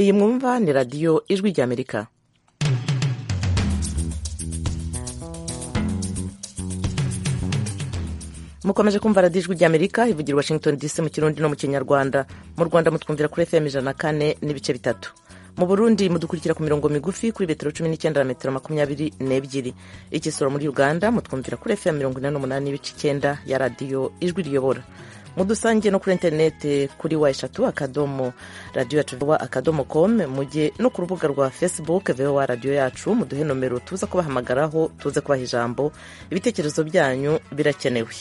iyi mwumva ni radiyo ijwi ry'amerika mukomeje kumva radiyo ijwi ry'amerika ivugira washington dc mu kirundi no mu kinyarwanda mu rwanda mutwumvira kuri fm ijana na kane n'ibice bitatu mu burundi mudukurikira ku mirongo migufi kuri metero cumi n'icyenda na metero makumyabiri n'ebyiri igisoro muri uganda mutwumvira kuri fm mirongo inani n'umunani n'ibice icyenda ya radiyo ijwi riyobora mudusangiye no kuri interineti kuri wa eshatu akadomo radiyo yacu vowa akadomo komu mujye no ku rubuga rwa fesibuke vowa radiyo yacu muduhe nomero tuza kubahamagaraho tuze kubaha ijambo ibitekerezo byanyu birakenewe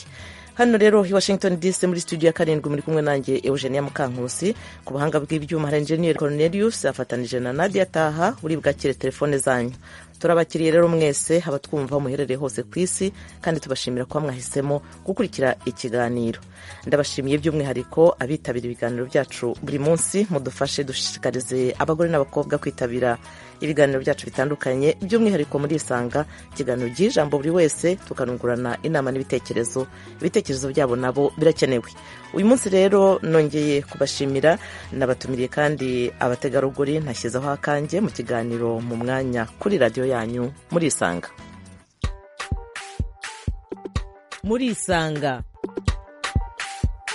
hano rero i washington dc muri studio ya karindwi muri kumwe nanjye eugenia mukankusi ku buhanga bw'ibyuma hari enjeniyeri cornelius afatanije na nadia taha uri bwakire telefone zanyu turabakiriye rero mwese abatwumva muherereye hose ku isi kandi tubashimira kuba mwahisemo gukurikira ikiganiro ndabashimiye by'umwihariko abitabira ibiganiro byacu buri munsi mudufashe dushishikarize abagore n'abakobwa kwitabira ibiganiro byacu bitandukanye by'umwihariko muri isanga ikiganiro by'ijambo buri wese tukanungurana inama n'ibitekerezo ibitekerezo byabo nabo birakenewe uyu munsi rero nongeye kubashimira nabatumiriye kandi abategarugori ntashyizeho akanjye mu kiganiro mu mwanya kuri radiyo yanyu muri isanga muri isanga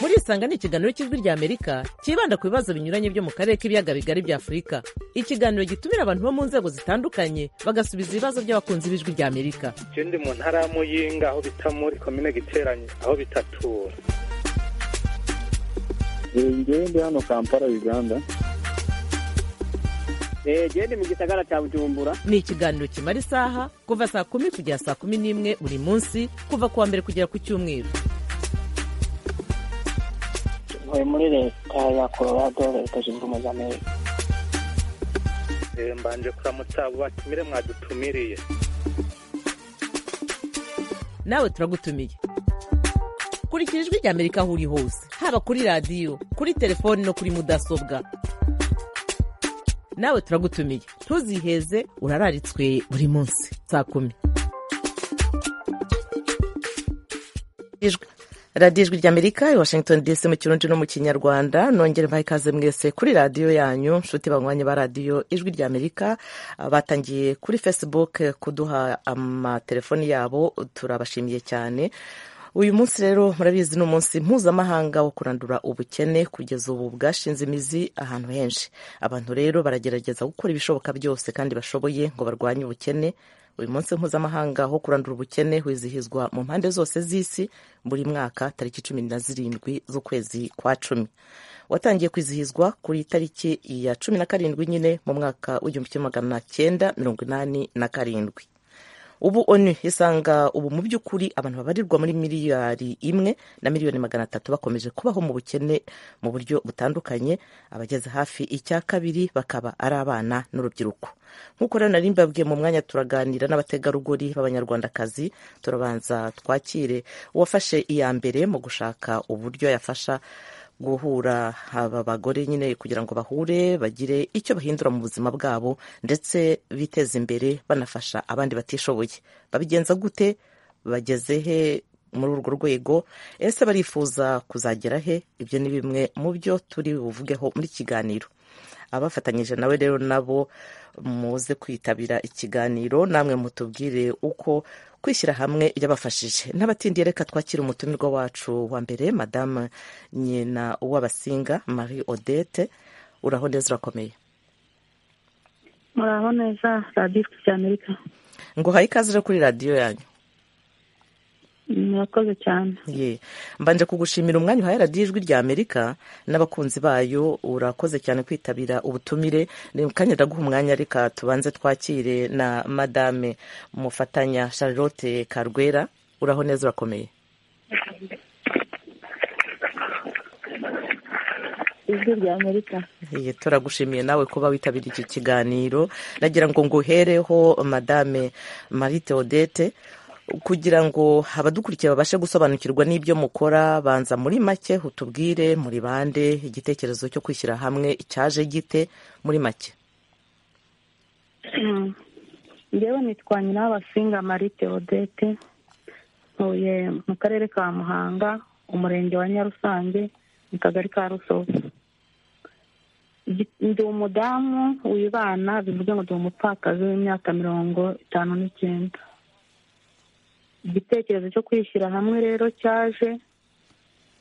muri isanga ni ikiganiro cy'ijwi ry'amerika cyibanda ku bibazo binyuranye byo mu karere k'ibiyaga bigari bya afurika ikiganiro gitumira abantu bo mu nzego zitandukanye bagasubiza ibibazo by'abakunzi b'ijwi ry'amerika icyo ndi mu ntara y'amuyinga aho bita muri komine giteranye aho bitatura ngende hano kampala uganda gende mu gisagara cya bujumbura ni ikiganiro kimara isaha kuva saa kumi kugera saa kumi n'imwe buri munsi kuva ku wa mbere kugera ku cyumweru ntuye muri leta ya colorado leta zunze ubumwe za amerika mbanje kuramutsa abo batumire mwadutumiriye nawe turagutumiye kurikira ijwi ry'amerika aho uri hose haba kuri radiyo kuri telefoni no kuri mudasobwa nawe turagutumiye ntuziheze urararitswe buri munsi saa kumi radiyo ijwi ry'amerika i washington dc mu kirundi no mu kinyarwanda nongere mbaha ikaze mwese kuri radiyo yanyu nshuti banywanye ba radiyo ijwi ry'amerika batangiye kuri facebook kuduha amatelefoni yabo turabashimiye cyane uyu munsi rero murabizi ni umunsi mpuzamahanga wo kurandura ubukene kugeza ubu bwashinze imizi ahantu henshi abantu rero baragerageza gukora ibishoboka byose kandi bashoboye ngo barwanye ubukene uyu munsi mpuzamahanga wo kurandura ubukene wizihizwa mu mpande zose z'isi buri mwaka tariki cumi na zirindwi z'ukwezi kwa cumi watangiye kwizihizwa kuri tariki ya cumi na karindwi nyine mu mwaka w'igihumbi kimwe magana cyenda mirongo inani na karindwi ubu onu isanga ubu mu by'ukuri abantu babarirwa muri miliyari imwe na miliyoni magana atatu bakomeje kubaho mu bukene mu buryo butandukanye abageze hafi icya kabiri bakaba ari abana n'urubyiruko nk'uko rero nari mbabwiye mu mwanya turaganira n'abategarugori b'abanyarwandakazi turabanza twakire uwafashe iya mbere mu gushaka uburyo yafasha guhura aba bagore nyine kugira ngo bahure bagire icyo bahindura mu buzima bwabo ndetse biteze imbere banafasha abandi batishoboye babigenza gute bageze he muri urwo rwego ese barifuza kuzagera he ibyo ni bimwe mu byo turi buvugeho muri kiganiro abafatanyije nawe rero nabo muze kwitabira ikiganiro namwe mutubwire uko kwishyira hamwe yabafashije n'abatindiye reka twakira umutumirwa wacu wa mbere madamu nyina w'abasinga marie odette uraho neza urakomeye muraho neza radiyo ifite amerika ngo haye ikaze rero kuri radiyo yanyu murakoze cyane ye mbanje kugushimira umwanya uhaye radiyo ijwi rya amerika n'abakunzi bayo urakoze cyane kwitabira ubutumire ni kanya ndaguha umwanya reka tubanze twakire na madame mufatanya charlotte karwera uraho neza urakomeye ijwi rya amerika turagushimiye nawe kuba witabiriye iki kiganiro nagira ngo nguhereho madame marite odette kugira ngo abadukurikiye babashe gusobanukirwa n'ibyo mukora banza muri make utubwire muri bande igitekerezo cyo kwishyira hamwe cyaje gite muri make ngewe nitwa nyina w'abasinga marite odete ntuye mu karere ka muhanga umurenge wa nyarusange mu kagari ka rusovu Igi- ndi umudamu wibana bivuze ngo ndi umupfakazi w'imyaka mirongo itanu n'icyenda igitekerezo cyo kwishyira hamwe rero cyaje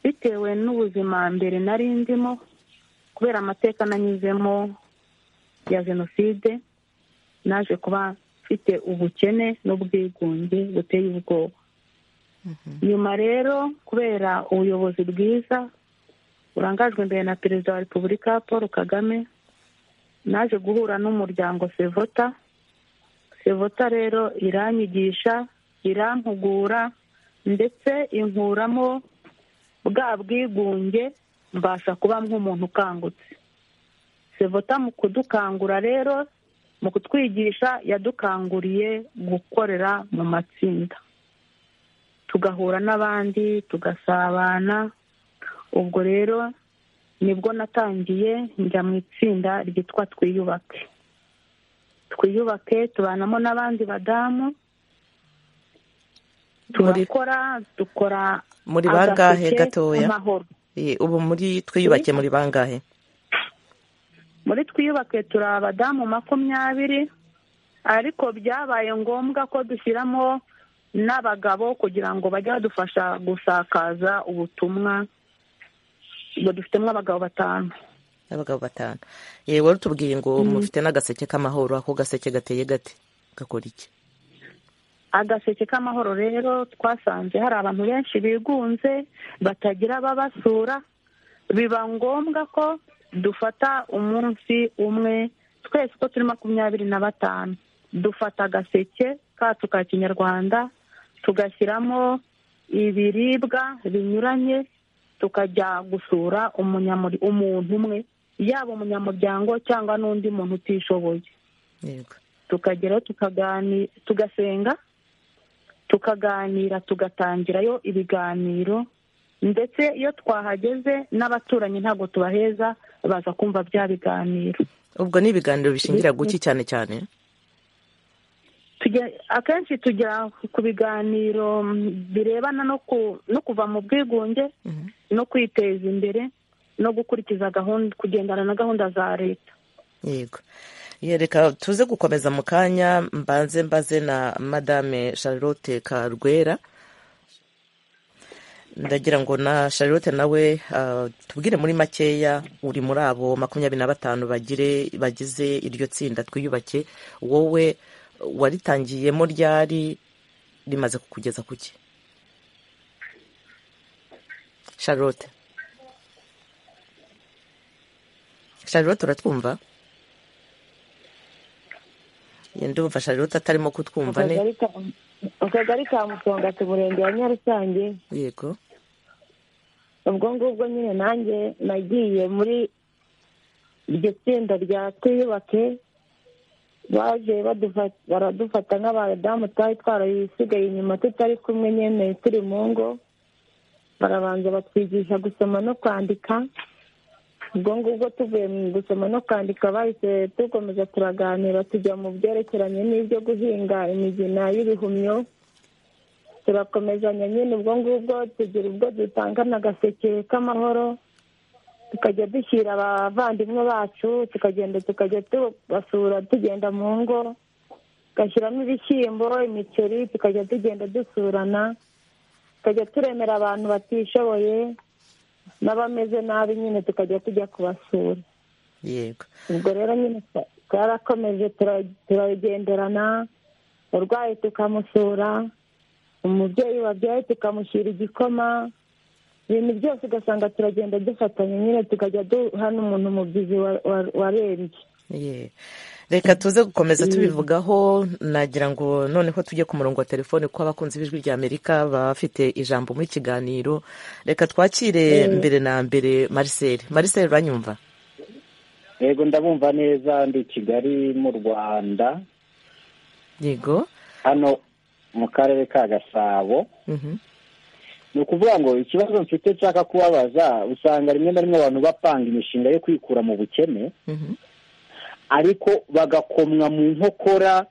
bitewe n'ubuzima mbere nari ndimo kubera amateka nanyuzemo ya jenoside naje kuba mfite ubukene n'ubwigunge buteye ubwoba nyuma rero kubera ubuyobozi bwiza burangajwe imbere na perezida wa repubulika paul kagame naje guhura n'umuryango sevota sevota rero iranyigisha irampugura ndetse inkuramo bwa bwigunge mbasha kuba nk'umuntu ukangutse sevota mu kudukangura rero mu kutwigisha yadukanguriye gukorera mu matsinda tugahura n'abandi tugasabana ubwo rero nibwo natangiye njya mu itsinda ryitwa twiyubake twiyubake tubanamo n'abandi badamu turakora dukora muri bangahe agaseke gatoya? k'amahoro. Eh, ubu muri twiyubake muri bangahe muri twiyubake turi abadamu makumyabiri ariko byabaye ngombwa ko dushyiramo n'abagabo kugira ngo bajye badufasha gusakaza ubutumwa ubwo dufitemo abagabo batanu abagabo batanu yewe wari utubwiye ngo mufite n'agaseke k'amahoro ako gaseke gateye gate gakora iki agaseke k'amahoro rero twasanze hari abantu benshi bigunze batagira ababasura biba ngombwa ko dufata umunsi umwe twese uko turi makumyabiri na batanu dufata agaseke kacu ka kinyarwanda tugashyiramo ibiribwa binyuranye tukajya gusura umunyamuri- umuntu umwe yaba umunyamuryango cyangwa n'undi muntu utishoboye yego tukageraho tukagani tugasenga tukaganira tugatangirayo ibiganiro ndetse iyo twahageze n'abaturanyi ntabwo tubaheza baza kumva bya biganiro ubwo ni ibiganiro bishingira guki cyane cyane Tujya- akenshi tujya ku biganiro mm, birebana no ku- no kuva mu bwigunge Mhm. no kwiteza imbere no gukurikiza gahunda kugendana na gahunda za leta yego yereka tuze gukomeza mu kanya mbanze mbaze na madame charlotte karwera ndagira ngo na charlotte nawe ah, tubwire muri makeya uri muri abo makumyabiri na batanu bagire bagize iryo tsinda twiyubake wowe waritangiyemo ryari rimaze kukugeza ku ki charlotte charlotte uratwumva Ye, ndumva charlotte atarimo kutwumva ne akagari ka akagari ka musongati umurenge wa nyarusange yego ubwo ngubwo nyine nanjye nagiye muri iryo tsinda rya twiyubake baje badufa- baradufata nk'abadamu twari twarabisigaye inyuma tutari kumwe nyine turi mu ngo barabanza batwigisha gusoma no kwandika ubwo ngubwo tuvuye mu gusoma no kwandika bahise dukomeza turaganira tujya mu byerekeranye n'ibyo guhinga imigina y'ibihumyo turakomezanya nyine ubwo ngubwo tugira ubwo dutangana agaseke k'amahoro tukajya dushyira abavandimwe bacu tukagenda tukajya tubasura tugenda mu ngo tugashyiramo ibishyimbo imiceri tukajya tugenda dusurana tukajya turemera abantu batishoboye n'abameze nabi nyine tukajya tujya kubasura yego ubwo rero nyine twa- twarakomeje tura- turagenderana urwaye tukamusura umubyeyi wabyaye tukamushyira igikoma ibintu byose ugasanga turagenda dufatanya nyine tukajya duhana umuntu umubyizi wa- wa- warembye Ye. reka tuze gukomeza tubivugaho nagira ngo noneho tujye ku murongo wa telefone kuko abakunzi b'ijwi ry'amerika bafite ijambo muri kiganiro reka twakire mbere na mbere marisere marisere uranyumva yego ndabumva neza ndi kigali mu rwanda yego hano mu karere ka gasabo Mhm. ni ukuvuga ngo ikibazo mfite nshaka kubabaza usanga rimwe na rimwe abantu bapanga imishinga yo kwikura mu bukene Mhm. ariko bagakomwa mu nkokora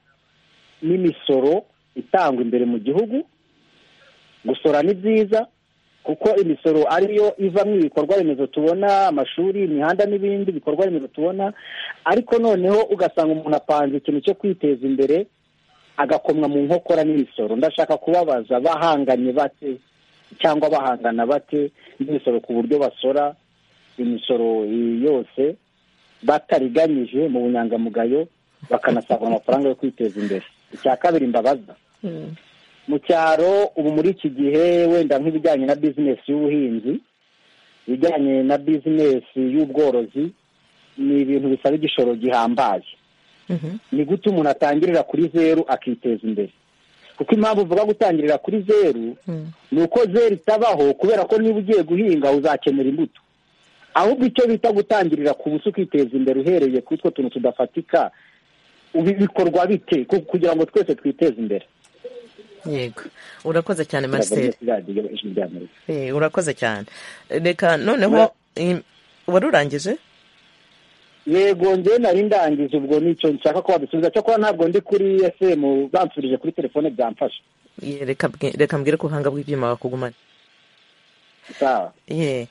n'imisoro itangwa imbere mu gihugu gusora ni byiza kuko imisoro ariyo ivamo ibikorwa remezo tubona amashuri imihanda n'ibindi bikorwa remezo tubona ariko noneho ugasanga umuntu apanze ikintu cyo kwiteza imbere agakomwa mu nkokora n'imisoro ndashaka kubabaza bahanganye bate cyangwa bahangana bate n'imisoro ku buryo basora imisoro yose batariganyije mu bunyangamugayo bakanasabwa amafaranga yo kwiteza imbere icya kabiri mbabaza mu cyaro ubu muri iki gihe wenda nk'ibijyanye na bizinesi y'ubuhinzi ibijyanye na bizinesi y'ubworozi ni ibintu bisaba igishoro gihambaye ni gute umuntu atangirira kuri zeru akiteza imbere kuko impamvu uvuga gutangirira kuri zeru ni uko zeru itabaho kubera ko niba ugiye guhinga uzakenera imbuto ahubwo icyo bita gutangirira ku buso ukiteza imbere uhereye kuri utwo tuntu tudafatika ubu bikorwa bite kugira ngo twese twiteze imbere yego urakoze cyane marcel Amerika Eh, urakoze cyane reka noneho im- wari urangije yego njyewe nari ndangiza ubwo nicyo nshaka ko babisubiza cyakora ntabwo ndi kuri sm bansubirije kuri telefone byamfasha Ye, reka bwe- reka mbwire ko ubuhanga bw'ibyuma bakugumana sawa Ye.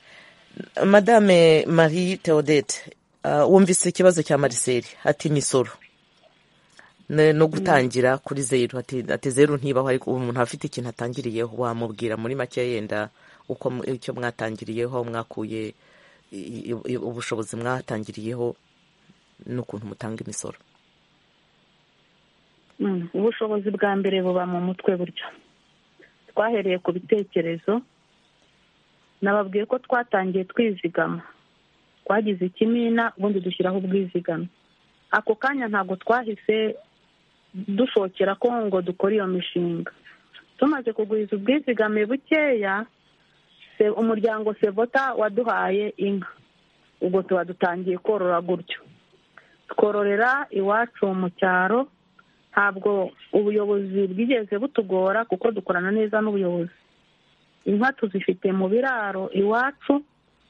madame marie theodete ah, wumvise ikibazo cya marcel ati imisoro Ne- no gutangira kuri zeru ati ati zeru ntibaho ariko ubu umuntu afite ikintu atangiriyeho wamubwira muri make yenda uko mu- icyo mwatangiriyeho aho mwakuye i- i- i- ubushobozi mwatangiriyeho n'ukuntu mutanga imisoro Mm, ubushobozi bwa mbere buba mu mutwe buryo twahereye ku bitekerezo nababwiye ko twatangiye twizigama twagize ikimina ubundi dushyiraho ubwizigame ako kanya ntabwo twahise dushokera ko ngo dukore iyo mishinga tumaze kugwiza ubwizigame bukeya se- umuryango sevota waduhaye inka ubwo tuba dutangiye korora gutyo twororera iwacu mu cyaro ntabwo ubuyobozi bwigeze butugora kuko dukorana neza n'ubuyobozi inka tuzifite mu biraro iwacu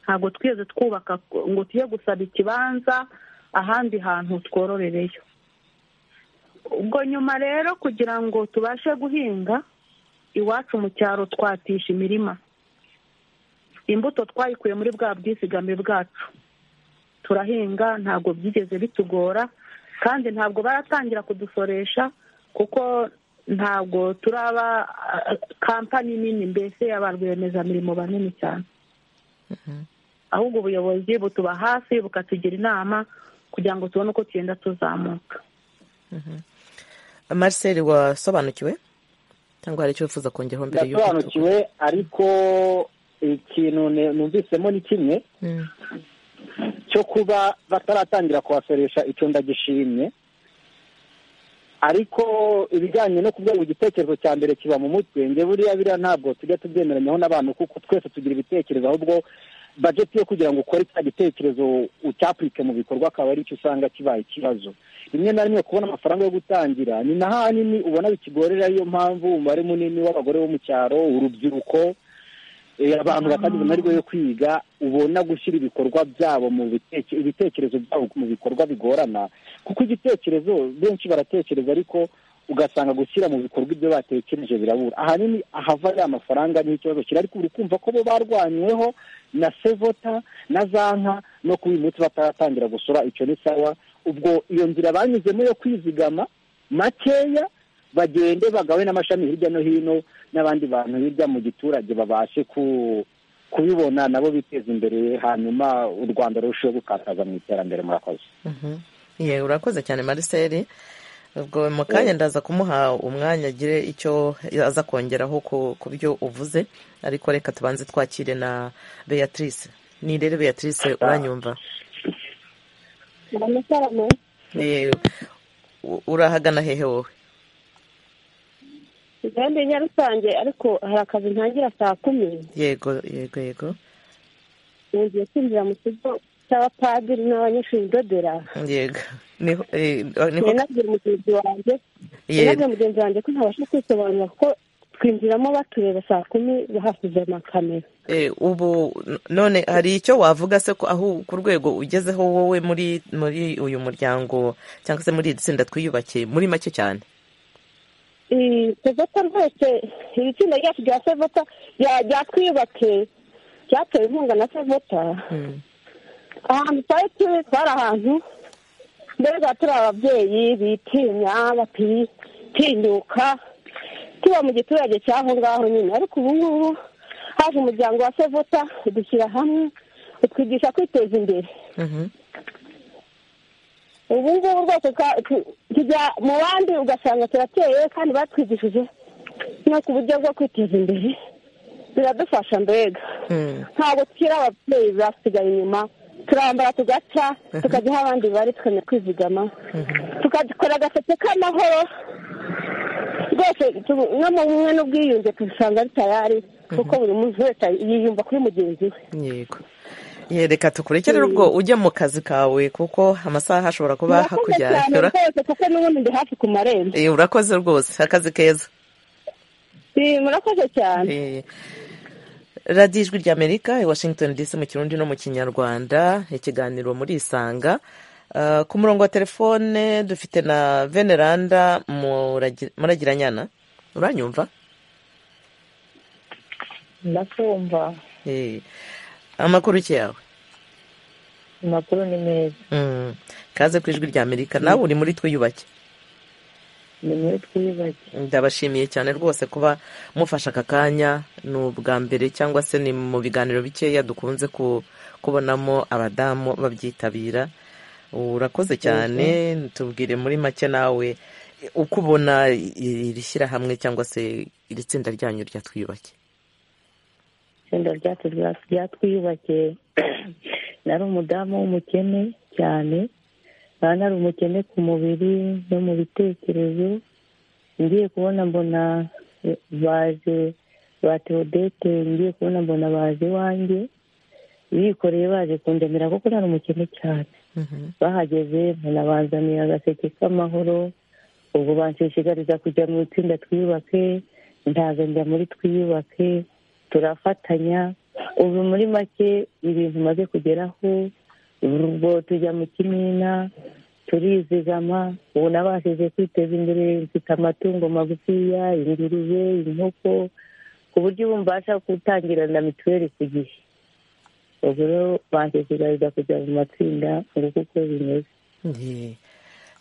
ntabwo twigeze twubaka ngo tujye gusaba ikibanza ahandi hantu twororereyo ubwo nyuma rero kugira ngo tubashe guhinga iwacu mu cyaro twatisha imirima imbuto twayikuye muri bwa bwizigame bwacu turahinga ntabwo byigeze bitugora kandi ntabwo baratangira kudusoresha kuko ntabwo turaba ah, kampani nini mbese ya ba rwiyemezamirimo banini cyane ahubwo ubuyobozi butuba hafi bukatugira inama kugira ngo tubone uko tugenda tuzamuka marcel wasobanukiwe cyangwa hari icyo wifuza kongeraho mbere y'uko tu- ndasobanukiwe ariko ikintu ne- numvisemo ni kimwe Mm. cyo kuba bataratangira kuhasoresha icyo ndagishimye ariko ibijyanye no kubwira igitekerezo cya mbere kiba mu mutwe nge buriya biriya ntabwo tujya tubyemeranyaho n'abantu kuko twese tugira ibitekerezo ahubwo bajeti yo kugira ngo ukore cya gitekerezo ucyapurike mu bikorwa akaba ari cyo usanga kibaye ikibazo rimwe na rimwe kubona amafaranga yo gutangira ni na hanini ubona bikigorera ariyo mpamvu umubare munini w'abagore bo mu cyaro urubyiruko eh, abantu batagize amahirwe yo kwiga ubona gushyira ibikorwa byabo mu biteke- ibitekerezo byabo mu bikorwa bigorana kuko igitekerezo benshi baratekereza ariko ugasanga gushyira mu bikorwa ibyo batekereje birabura ahanini ahava ya mafaranga niho ikibazo kiri ariko uri kumva ko bo barwanyweho na sevota na za nka no kuba uyu munsi bataratangira gusora icyo ni sawa ubwo iyo nzira banyuzemo yo kwizigama makeya bagende bagawe n'amashami hirya no hino n'abandi bantu hirya mu giturage babashe ku- kubibona nabo biteza imbere hanyuma u rwanda rurusheho gukataza mu iterambere murakoze Mhm. Ye, urakoze cyane marcel ubwo mu kanya ndaza kumuha umwanya agire icyo aza kongeraho ku ku byo uvuze ariko reka tubanze twakire na beatrice ni rero beatrice uranyumva amafaranga Ye, u- urahagana hehe wowe igahanda nyarusange ariko hari akazi ntangira saa kumi yego yego yego ngiye kwinjira mu kigo cy'abapadiri n'abanyeshuri ndodera yego niho eh, niho nabwira mugenzi wanjye Yego. nabwira mugenzi wanjye ko ntabasha kwisobanura kuko twinjiramo batureba saa kumi bahashyize amakamera Eh, ubu n- none hari icyo wavuga se ko aho ku rwego ugezeho wowe muri muri uyu muryango cyangwa se muri iri tsinda twiyubakiye muri make cyane sevota rwose iri tsinda ryacu rya sevota rya twiyubake ryatewe inkunga na sevota ahantu twari turi twari ahantu mbega turi ababyeyi bitinya batinyuka tuba mu giturage cy'aho ngaho nyine ariko ubu ngubu haje umuryango wa sevota udushyira hamwe utwigisha kwiteza imbere ubu ngubu rwose tujya mu bandi ugasanga turateye kandi batwigishije no ku buryo bwo kwiteza imbere biradufasha mbega ntabwo tukiri ababyeyi basigaye inyuma turambara tugaca tukajya aho abandi bari tukamenya kwizigama tukadukora agaseke k'amahoro rwose no mu bumwe n'ubwiyunge tubisanga bitayari kuko buri muntu wese yiyumva kuri mugenzi we yego reka tukurikire ubwo ujya mu kazi kawe kuko amasaha ashobora kuba hakujyana rwose kuko n'ubundi ndi hafi ku marembo urakoze rwose akazi keza murakoze cyane radiyo ijwi ry'amerika i washington dc mu kirundi no mu kinyarwanda ikiganiro muri isanga ku murongo wa telefone dufite na veneranda muragiranyana uranyumva ndakumva amakuru ki yawe amakuru ni meza kaze ku ijwi ry'amerika nawe uri muri twiyubake ni muri twiyubake ndabashimiye cyane rwose kuba mufashe aka kanya ni ubwa mbere cyangwa se ni mu biganiro bikeya dukunze kubonamo abadamu babyitabira urakoze cyane tubwire muri make nawe uko ubona iri shyirahamwe cyangwa se iri tsinda ryanyu rya twiyubake itsinda ryacu ryatwiyubake nari umudamu w'umukene cyane nari umukene ku mubiri no mu bitekerezo ngiye kubona mbona baje ba teodete ngiye kubona mbona baje iwanjye bikoreye baje kundemera kuko nari umukene cyane bahageze banabazaniye agaseke k'amahoro ubwo banshishikariza kujya mu itsinda twiyubake ntago njya muri twiyubake turafatanya ubu muri make ibintu umaze kugeraho ubwo tujya mu kimina turizigama ubu nabashije kwiteza imbere mfite amatungo magufiya ingurube inkoko ku buryo ubu mbasha gutangira na mituweli ku gihe ubwo rero banshishikariza kujya mu matsinda nguko uko bimeze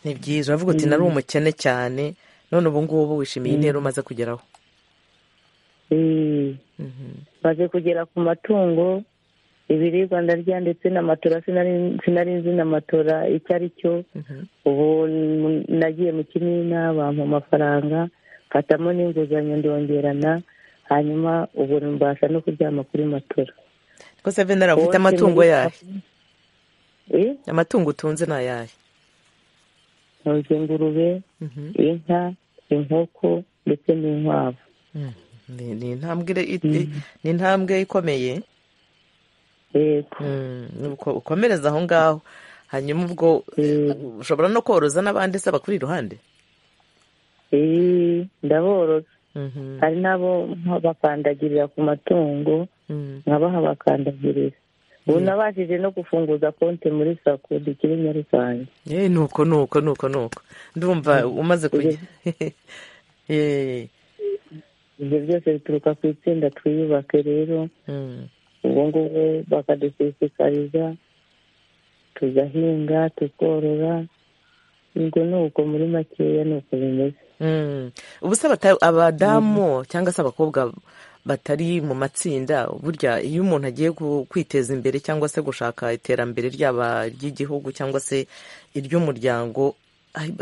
ni byiza uravuga uti nari umukene cyane none ubu ngubu wishimiye intera umaze kugeraho maze kugera ku matungo ibiribwa ndarya ndetse n'amatora sinari nzi na matora icyo ari cyo ubu nagiye mu kimina bampa amafaranga mfatamo n'inguzanyo ndongerana hanyuma ubu mbasha no kuryama kuri matora rwose venera ufite amatungo yahe amatungo utunze ni ayahe ntuzi ingurube inka inkoko ndetse n'inkwavu ni intambwe ikomeye ukomereza aho ngaho hanyuma ubwo ushobora no koroza n'abandi se bakuri iruhande ndaboroza hari n'abo bakandagirira ku matungo nkabaha bakandagirira ubu nabashije no gufunguza konti muri sako dukiri nyarusange nuko nuko nuko nuko ndumva umaze kujya ibyo byose bituruka ku itsinda twiyubake rero ubu ngubu bakadushishikariza tugahinga tukorora ubwo ni uko muri makeya ni uko bimeze ubu se abadamu cyangwa se abakobwa batari mu matsinda burya iyo umuntu agiye kwiteza imbere cyangwa se gushaka iterambere ryaba ry'igihugu cyangwa se iry'umuryango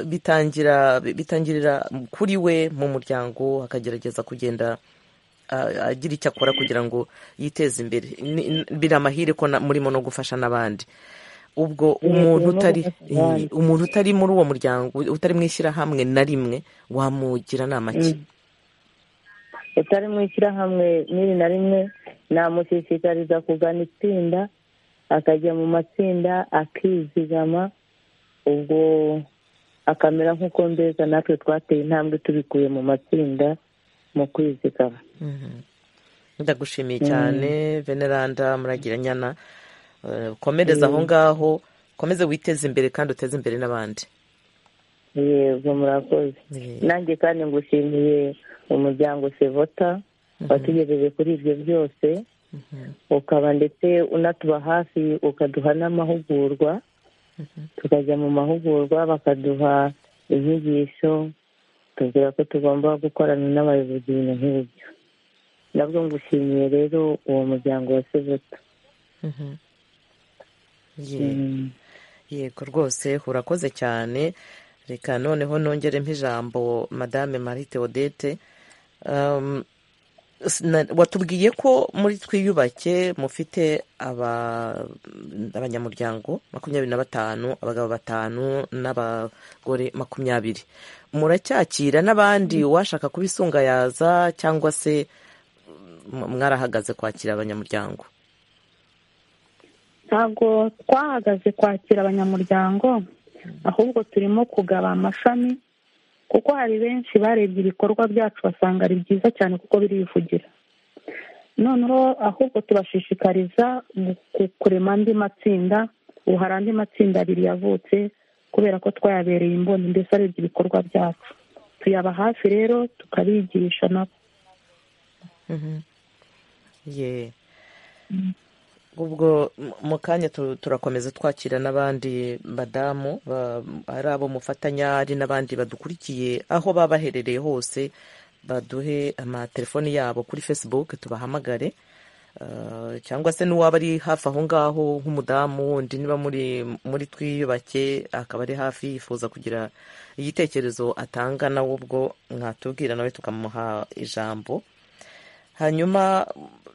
bitangira bitangirira kuri we mu muryango akagerageza kugenda agira icyo akora kugira ngo yiteze imbere biri amahire ko murimo no gufasha n'abandi ubwo umuntu utari umuntu utari muri uwo muryango utari mu ishyirahamwe na rimwe wamugira inama ki utari mu ishyirahamwe n'iri na rimwe namushishikariza kugana itsinda akajya mu matsinda akizigama ubwo akamera nk'uko mbeza natwe twateye intambwe tubikuye mu matsinda mu kwizigama ndagushimiye cyane veneranda muragiranyana komereza aho ngaho ukomeze witeze imbere kandi uteze imbere n'abandi yego murakoze nanjye kandi ngushimiye umuryango sevota watugejeje kuri ibyo byose ukaba ndetse unatuba hafi ukaduha n'amahugurwa tukajya mu mahugurwa bakaduha inyigisho tubwira ko tugomba gukorana n'abayobozi ibintu nk'ibyo nabwo ngushimiye rero uwo muryango wa sevota yego rwose urakoze cyane reka noneho nongeremo ijambo madame marie theodete watubwiye ko muri twiyubake mufite abanyamuryango makumyabiri na batanu abagabo batanu n'abagore makumyabiri muracyakira n'abandi uwashaka kubisunga yaza cyangwa se mwarahagaze kwakira abanyamuryango ntabwo twahagaze kwakira abanyamuryango ahubwo turimo kugaba amashami kuko hari benshi barebye ibikorwa byacu basanga ari byiza cyane kuko birivugira noneho ahubwo tubashishikariza kurema andi matsinda ubu hari andi matsinda abiri yavutse kubera ko twayabereye imboni mbese arebye ibikorwa byacu tuyaba hafi rero tukabigisha nabo ubwo mu kanya turakomeza twakira n'abandi badamu ari abo mufatanya ari n'abandi badukurikiye aho baba baherereye hose baduhe amatelefoni yabo kuri facebook tubahamagare cyangwa se n'uwaba ari hafi aho ngaho nk'umudamu wundi niba muri twiyubake akaba ari hafi yifuza kugira igitekerezo atanga nawe ubwo mwatubwira nawe tukamuha ijambo hanyuma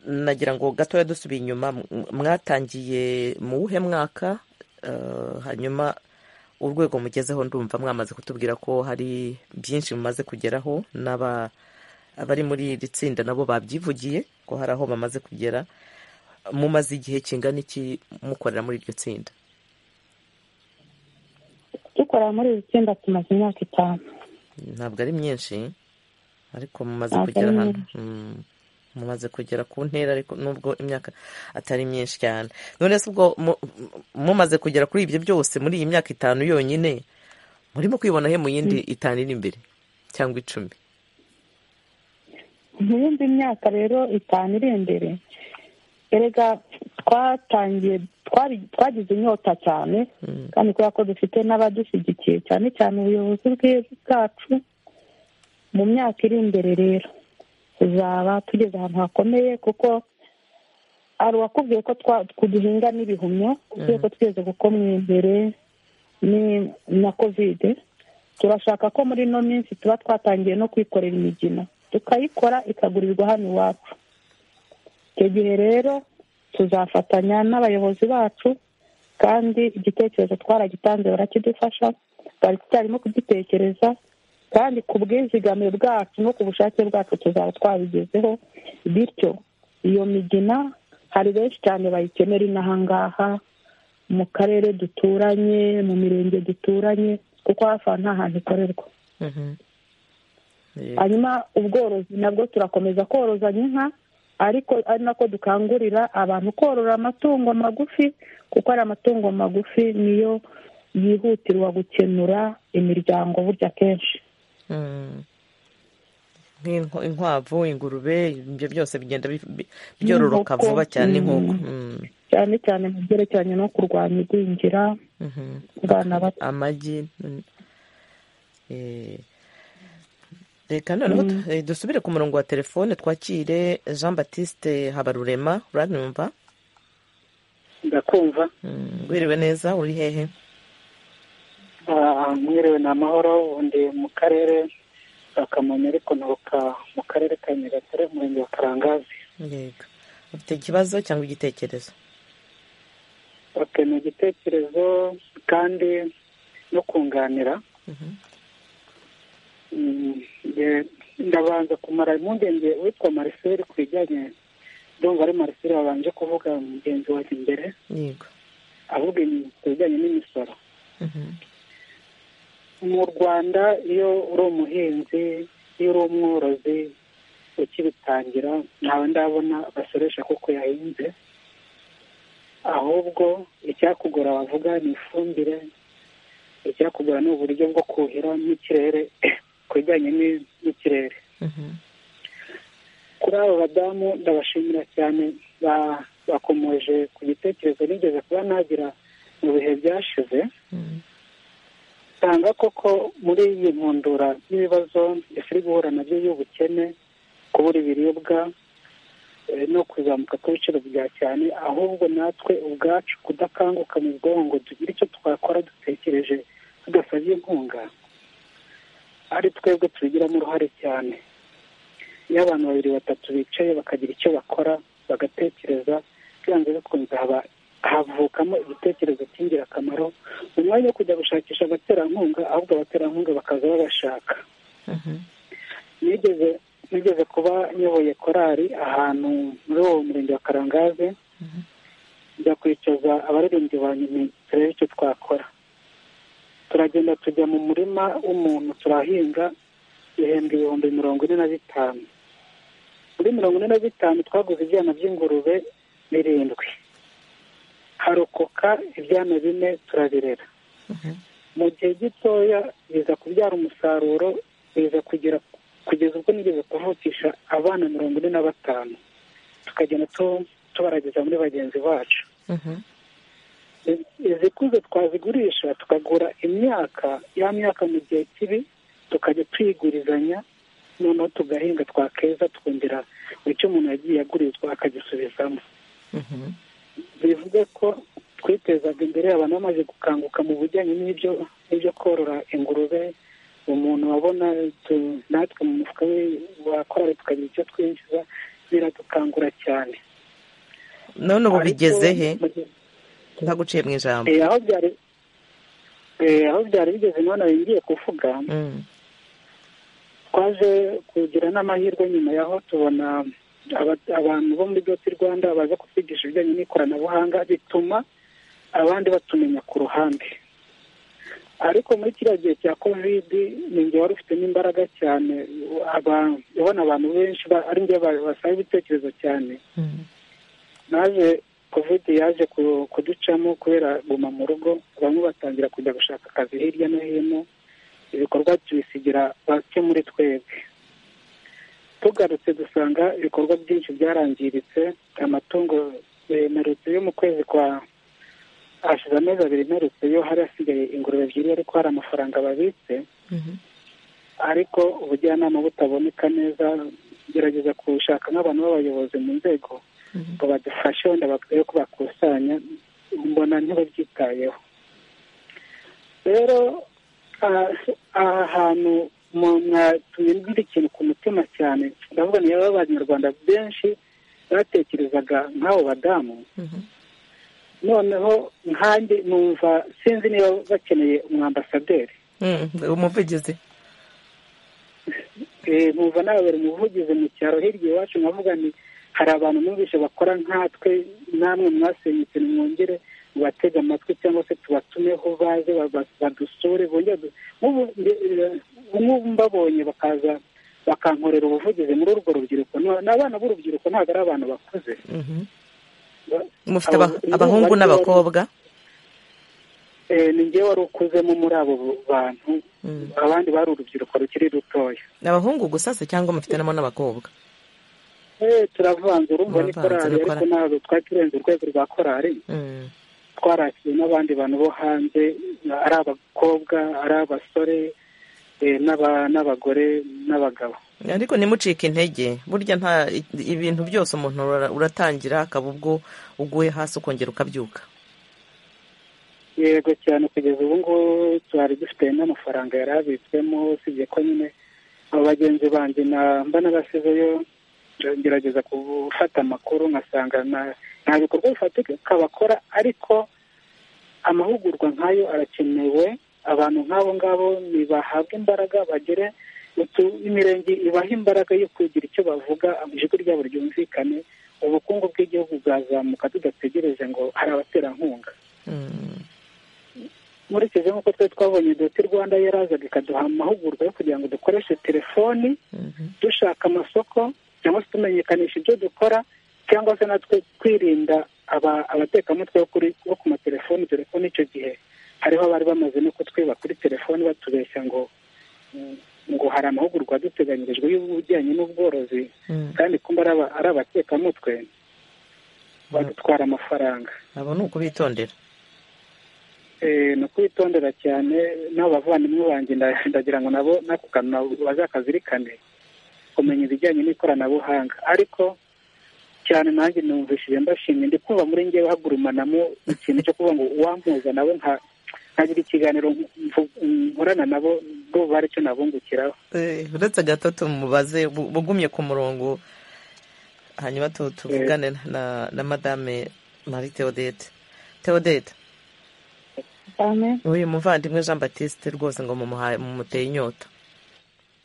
nagira ngo gatoya dusubiye inyuma mwatangiye mu wuhe mwaka hanyuma urwego mugezeho ndumva mwamaze kutubwira ko hari byinshi mumaze kugeraho n'abari muri iri tsinda nabo babyivugiye ko hari aho bamaze kugera mumaze igihe kingana iki mukorera muri iryo tsinda dukora muri iri tsinda tumaze imyaka itanu ntabwo ari myinshi ariko mumaze kugera ahantu mumaze kugera ku ntera ariko nubwo imyaka atari myinshi cyane none se ubwo mumaze kugera kuri ibyo byose muri iyi myaka itanu yonyine murimo kwibona he mu yindi itanu iri imbere cyangwa icumi mu yindi myaka rero itanu iri imbere erega twatangiye twagize inyota cyane kandi kubera ko dufite n'abadushyigikiye cyane cyane ubuyobozi bwacu mu myaka iri imbere rero tuzaba tugeze ahantu hakomeye kuko hari uwakubwiye ko duhinga n'ibihumyo kubwiye ko tweze kuko mu imbere ni na kovide turashaka ko muri ino minsi tuba twatangiye no kwikorera imigina tukayikora ikagurirwa hano iwacu icyo gihe rero tuzafatanya n'abayobozi bacu kandi igitekerezo twaragitanze barakidufasha bari tutarimo kugitekereza kandi ku bwizigamire bwacu no ku bushake bwacu tuzaba twabigezeho bityo iyo migina hari benshi cyane bayikenera inahangaha mu karere duturanye mu mirenge duturanye kuko hafi aho nta hantu ikorerwa hanyuma ubworozi nabwo turakomeza korozanya inka ariko ari nako dukangurira abantu korora amatungo magufi kuko ari amatungo magufi niyo yihutirwa gukenura imiryango burya kenshi inkwavu ingurube ibyo byose bigenda byororoka vuba cyane inkoko cyane cyane mu byerekeranye no kurwanya igwingira abana bato amagi reka noneho dusubire ku murongo wa telefone twakire jean batiste habarurema uranyumva ndakumva wiriwe neza uri hehe mwiriwe ni amahoro ubundi mu karere ka kamonyi ariko nturuka mu karere ka nyagatare umurenge wa karangazi yego ufite ikibazo cyangwa igitekerezo ni igitekerezo kandi no kunganira ndabanza kumara impungenge witwa mariseri ku bijyanye ndumva ari mariseri wabanje kuvuga mugenzi wawe imbere yego avuga ku bijyanye n'imisoro mu rwanda iyo uri umuhinzi iyo uri umworozi ukibitangira ntawe ndabona basoresha kuko yahinze ahubwo icyakugora bavuga ni ifumbire icyakugura ni uburyo bwo kuhira n'ikirere ku bijyanye ni- n'ikirere kuri abo badamu ndabashimira cyane ba- bakomoje ku gitekerezo nigeze kuba nagira mu bihe byashize usanga koko muri iyi nkundura y'ibibazo ifu iri guhura nabyo y'ubukene kubura ibiribwa eh, no kuzamuka kw'ibiciro bya cyane ahubwo natwe ubwacu kudakanguka mu bwonko ngo tugire icyo twakora dutekereje tudasabye inkunga ari twebwe tubigiramo uruhare cyane iyo abantu babiri batatu bicaye bakagira icyo bakora bagatekereza byanze bikunze haba havukamo igitekerezo cy'ingirakamaro mu mwanya wo kujya gushakisha abaterankunga ahubwo abaterankunga bakaza babashaka nigeze nigeze kuba nyoboye korali ahantu muri uwo murenge wa karangaze njya kwicaza abaririmbyi ba nyuma turebe icyo twakora turagenda tujya mu murima w'umuntu turahinga ibihembwe ibihumbi mirongo ine na bitanu muri mirongo ine na bitanu twaguze ibyana by'ingurube birindwi harokoka ibyana bine turabirera mu gihe gitoya biza kubyara umusaruro biza kugera kugeza ubwo nigeze kuvukisha abana mirongo ine na batanu tukagenda tu- tubarageza muri bagenzi bacu izikuze twazigurisha tukagura imyaka ya myaka mu gihe kibi tukajya tuyigurizanya noneho tugahinga twakeza twongera icyo umuntu yagiye agurizwa akagisubizamo bivuge ko twitezaga imbere abantu bamaze gukanguka mu bijyanye n'ibyo n'ibyo korora ingurube umuntu wabona tu- natwe mu mufuka we wakora tukagira icyo twinjiza biradukangura cyane none ubu Ariko bigeze he mu gihe- ntaguciye mu ijambo Eh, aho byari eh, aho byari bigeze none ngiye kuvuga Mm. twaje kugira n'amahirwe nyuma yaho tubona aba- abantu bo muri doti rwanda baza kutwigisha ibijyanye n'ikoranabuhanga bituma abandi batumenya ku ruhande ariko muri kiriya gihe cya kovidi ni njye wari ufite n'imbaraga cyane aba- ubona abantu benshi ba- ari njye ba- basaba ibitekerezo cyane naje kovidi yaje ku- kuducamo kubera guma mu rugo bamwe batangira kujya gushaka akazi hirya no hino ibikorwa tubisigira bake muri twebwe tugarutse dusanga ibikorwa byinshi byarangiritse amatungo eh, mperutse yo mu kwezi kwa hashize amezi abiri mperutse yo hari hasigaye ingurube ebyiri ariko hari amafaranga babitse ariko ubujyanama butaboneka neza gerageza gushaka nk'abantu b'abayobozi mu nzego ngo badufashe wenda bakwiye ko bakusanya mbona ntibabyitayeho rero aha aha hantu mu- mwatumye ngira ikintu ku mutima cyane ndavuga ni rero abanyarwanda benshi batekerezaga nk'abo badamu noneho nkanjye numva sinzi niba bakeneye umwambasaderi Mm, umuvugizi Eh, numva nababera umuvugizi mu cyaro hirya iwacu nkavuga nti hari abantu numvise bakora nkatwe namwe mwasenyutse nimwongere mubatege amatwi cyangwa se tubatumeho baze baba- badusure bongere du- nk'ubu nge- eh, nk'ubu mbabonye bakaza bakankorera ubuvugizi muri urwo rubyiruko No- n'abana b'urubyiruko ntabwo ari abantu bakuze Mhm. Ba- mufite aba- abo- abahungu bari- n'abakobwa eh, ni njye wari ukuzemo muri abo bantu abandi bari urubyiruko rukiri rutoya ni abahungu gusa se cyangwa mufitemo n'abakobwa Eh, turavanze urumva ni Muravanze, korali ariko korali. ntabwo twari turenze urwego rwa korali Mm. twarakiriye n'abandi bantu bo hanze ari abakobwa ari abasore eh, n'aba- n'abagore n'abagabo ariko ntimucike intege burya nta ibintu byose umuntu ura- uratangira akaba ubwo uguye hasi ukongera ukabyuka yego cyane kugeza ubu ngubu twari dufite n'amafaranga yari abitswemo usibye ko nyine abo bagenzi banjye na- mba n'abasizeyo ngerageza gufata amakuru nkasanga na- nta bikorwa bifatika bakora ariko amahugurwa nk'ayo arakenewe abantu nk'abo ngabo nibahabwe imbaraga bagere utu- imirenge ibaha imbaraga yo kugira icyo bavuga ijwi ryabo ryumvikane ubukungu bw'igihugu bwazamuka tudategereje ngo hari abaterankunga nkurikije nk'uko twari twabonye doti rwanda yarazaga ikaduha amahugurwa yo kugira ngo dukoreshe telefoni dushaka amasoko cyangwa se tumenyekanisha ibyo dukora cyangwa se natwe kwirinda aba- abatekamutwe bo kuri- bo ku matelefoni dore ko n'icyo gihe hariho abari bamaze no kutwiba kuri telefoni batubeshya ngo ngo hari amahugurwa aduteganyirijwe y'ubujyanye n'ubworozi kandi kumba ari abatekamutwe badutwara amafaranga abo ni ukubitondera ni ukwitondera cyane n'abo bavandimwe banjye ndagira ngo nabo n'ako kantu bazakazirikane kumenya ibijyanye n'ikoranabuhanga ariko cyane nanjye numvishije mbashimye ndi kumva muri ngewe hagurumanamo ikintu cyo kuvuga ngo uwampuza nabo nka nkagira ikiganiro nkorana nabo ndumva hari icyo nabungukiraho uretse gatatu mubaze bugumye ku murongo hanyuma tuvugane na madame marie theodete theodete uyu muvandimwe jean batiste rwose ngo mumuteye inyota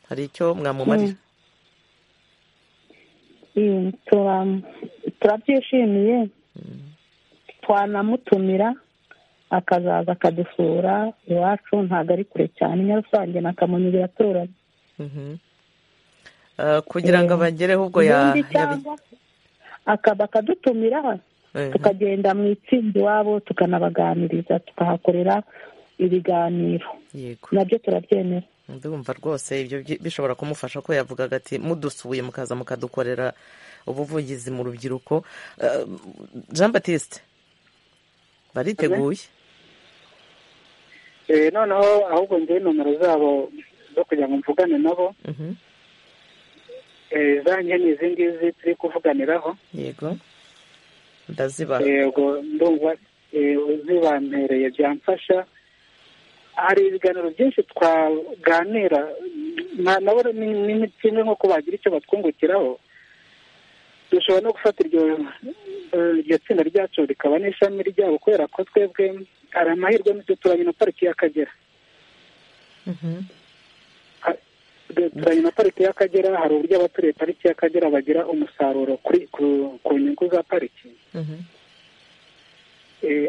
hari icyo mwamumarira turabyishimiye twanamutumira akazaza akadusura iwacu ntabwo ari kure cyane nyarusange na kamonyi biraturanye kugira ngo abagereho ubwo akaba akadutumira tukagenda mu itsinda iwabo tukanabaganiriza tukahakorera ibiganiro nabyo turabyemera ndumva rwose ibyo bishobora kumufasha ko yavugaga ati mudusuye mukaza mukadukorera ubuvugizi mu rubyiruko jean batiste bariteguye noneho ahubwo ngewe nomero zabo zo kugira ngo mvugane nabo zanjye ni izi ngizi turi kuvuganiraho yego ndazibaha yego ndumva zibampereye byamfasha hari ibiganiro byinshi twaganira nabo ni kimwe nk'uko bagira icyo batwungukiraho dushobora no gufata iryo tsinda ryacu rikaba n'ishami ryabo kubera ko twebwe hari amahirwe turanye na pariki y'akagera turanye na pariki y'akagera hari uburyo abaturiye pariki y'akagera bagira umusaruro ku nyungu za pariki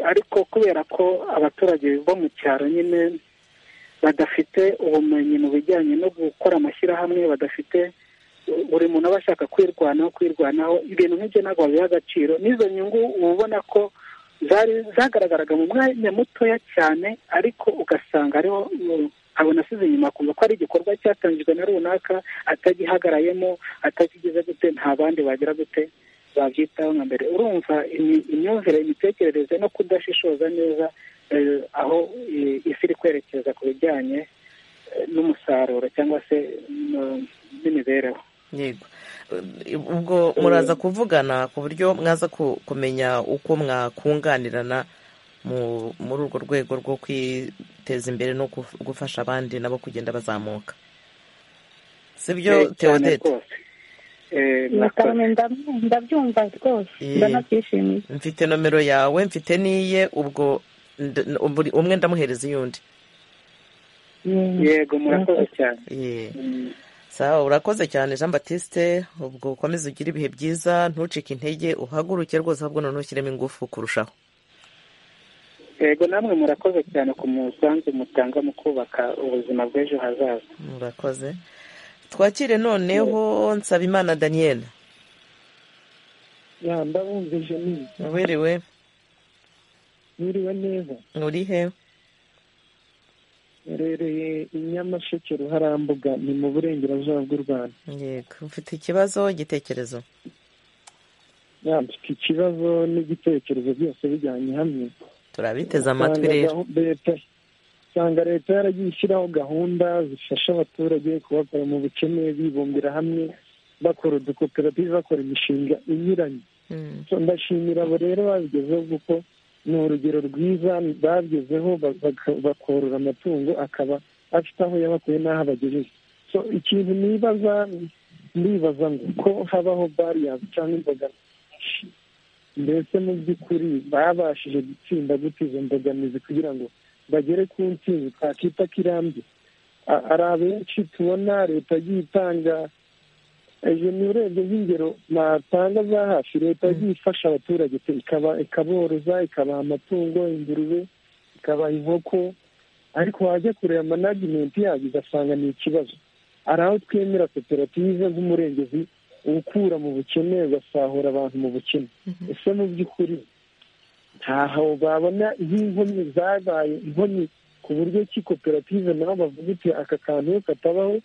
ariko kubera ko abaturage bo mu cyaro nyine badafite ubumenyi mu bijyanye no gukora amashyirahamwe badafite buri muntu aba ashaka kwirwanaho kwirwanaho ibintu nk'ibyo ntabwo babiha agaciro n'izo nyungu uba ubona ko zagaragaraga mu mwanya mutoya cyane ariko ugasanga ariho abona asize inyuma akumva ko ari igikorwa cyatangijwe na runaka atagihagarayemo atakigize gute nta bandi bagira gute babyitaho nka mbere urumva imyumvire imitekerereze no kudashishoza neza aho isi iri kwerekeza ku bijyanye n'umusaruro cyangwa se n'imibereho yego ubwo muraza kuvugana ku buryo mwaza kumenya uko mwakunganirana muri urwo rwego rwo kwiteza imbere no gufasha abandi nabo kugenda bazamuka si byo teodete ndabyumva rwose ndanabyishimiye mfite nomero yawe mfite n'iye ubwo umwe ndamuhereza iy'undi yego murakoze cyane sawa urakoze cyane jean batiste ubwo ukomeze ugire ibihe byiza ntucike intege uhaguruke rwose ahubwo noneho ushyiremo ingufu kurushaho yego namwe murakoze cyane ku musanzu mutanga mu kubaka ubuzima bw'ejo hazaza murakoze twakire noneho nsabimana daniyeli ndabumvije neza wiriwe wiriwe neza uri he herereye i nyamasheke ruharambuga ni mu burengerazuba bw'u rwanda yego ufite ikibazo igitekerezo mfite ikibazo n'igitekerezo byose bijyanye hamwe turabiteze amatwi rero usanga leta yaragiye ishyiraho gahunda zifasha abaturage kubakura mu bukene bibumbira hamwe bakora udukoperative bakora imishinga inyuranye ndashimira abo rero babigezeho kuko ni urugero rwiza bagezeho bakorora amatungo akaba afite aho yabakuye n'aho abagejeje ikintu nibaza ndibaza ngo ko habaho bariyazi cyangwa imbogamizi mbese mu by'ukuri babashije gutsinda gute izo mbogamizi kugira ngo bagere ku ntsinzi twakita ko irambye hari abenshi tubona leta yagiye itanga ejo ni urebye nk'ingero natanga za hafi leta yagiye ifasha abaturage ikaboroza ikabaha amatungo ingurube ikabaha inkoko ariko wajya kureba manajimenti yayo ugasanga ni ikibazo hari aho twemera koperative nk'umurengezi ukura mu bukene ugasahura abantu mu bukene ese mu by'ukuri ntaho babona nk'inkomyi zabaye inkomyi ku buryo ki koperative nabo bavuga uti aka kantu katabaho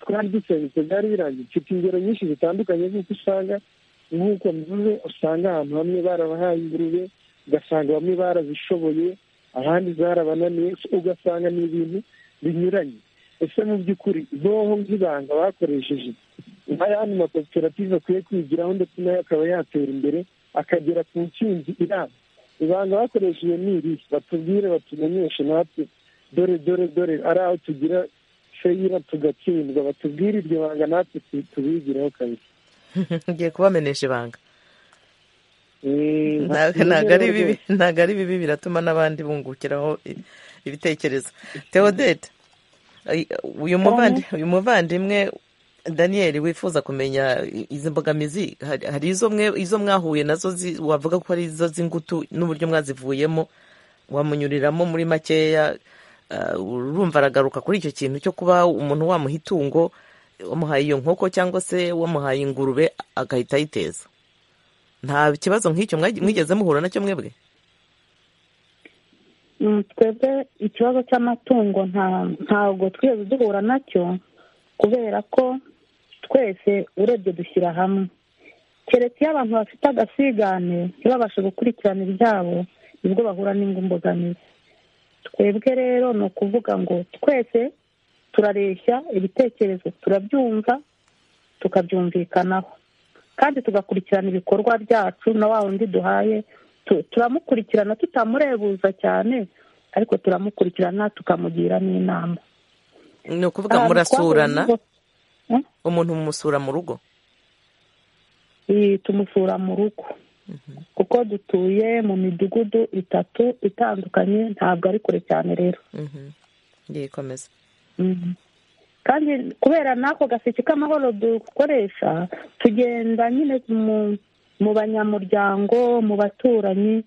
twari dusengutse byari birangiye mfite ingero nyinshi zitandukanye z'uko usanga nk'uko mvuze usanga ahantu hamwe barabahaye ingurube ugasanga bamwe barazishoboye ahandi zarabananiye ugasanga ni ibintu binyuranye ese mu by'ukuri noho nk'ibanga bakoresheje nk'ayandi makoperative akwiye kwigiraho ndetse nayo akaba yatera imbere akagera ku ntsinzi iramba ibanga bakoresheje ni iri batubwire batumenyeshe natwe dore dore dore ari aho tugira feyira tugatsindwa batubwire iryo banga natwe tubigireho kabiri ngiye kubamenesha ibanga ntabwo ari bibi biratuma n'abandi bungukiraho ibitekerezo teodete uyu muvandimwe daniel wifuza kumenya izi mbogamizi hari izo mwahuye nazo wavuga ko ari izo z'ingutu n'uburyo mwazivuyemo wamunyuriramo muri makeya urumva aragaruka kuri icyo kintu cyo kuba umuntu wamuha itungo wamuhaye iyo nkoko cyangwa se wamuhaye ingurube agahita ayiteza nta kibazo nk'icyo mwigeze muhura nacyo mwebwe twebwe ikibazo cy'amatungo ntabwo twigeze duhura nacyo kubera ko twese urebye dushyira hamwe keretse iyo abantu bafite agasigane ntibabashe gukurikirana ibyabo nibwo bahura n'ingumbogamizi twebwe rero ni ukuvuga ngo twese turareshya ibitekerezo turabyumva tukabyumvikanaho kandi tugakurikirana ibikorwa byacu na wa wundi duhaye turamukurikirana tutamurebuza cyane ariko turamukurikirana tukamugira n'inama ni ukuvuga murasurana umuntu mumusura mu rugo tumusura mu rugo kuko dutuye mu midugudu itatu itandukanye ntabwo ari kure cyane rero yikomeza kandi kubera n'ako gaseke k'amahoro dukoresha tugenda nyine mu banyamuryango mu baturanyi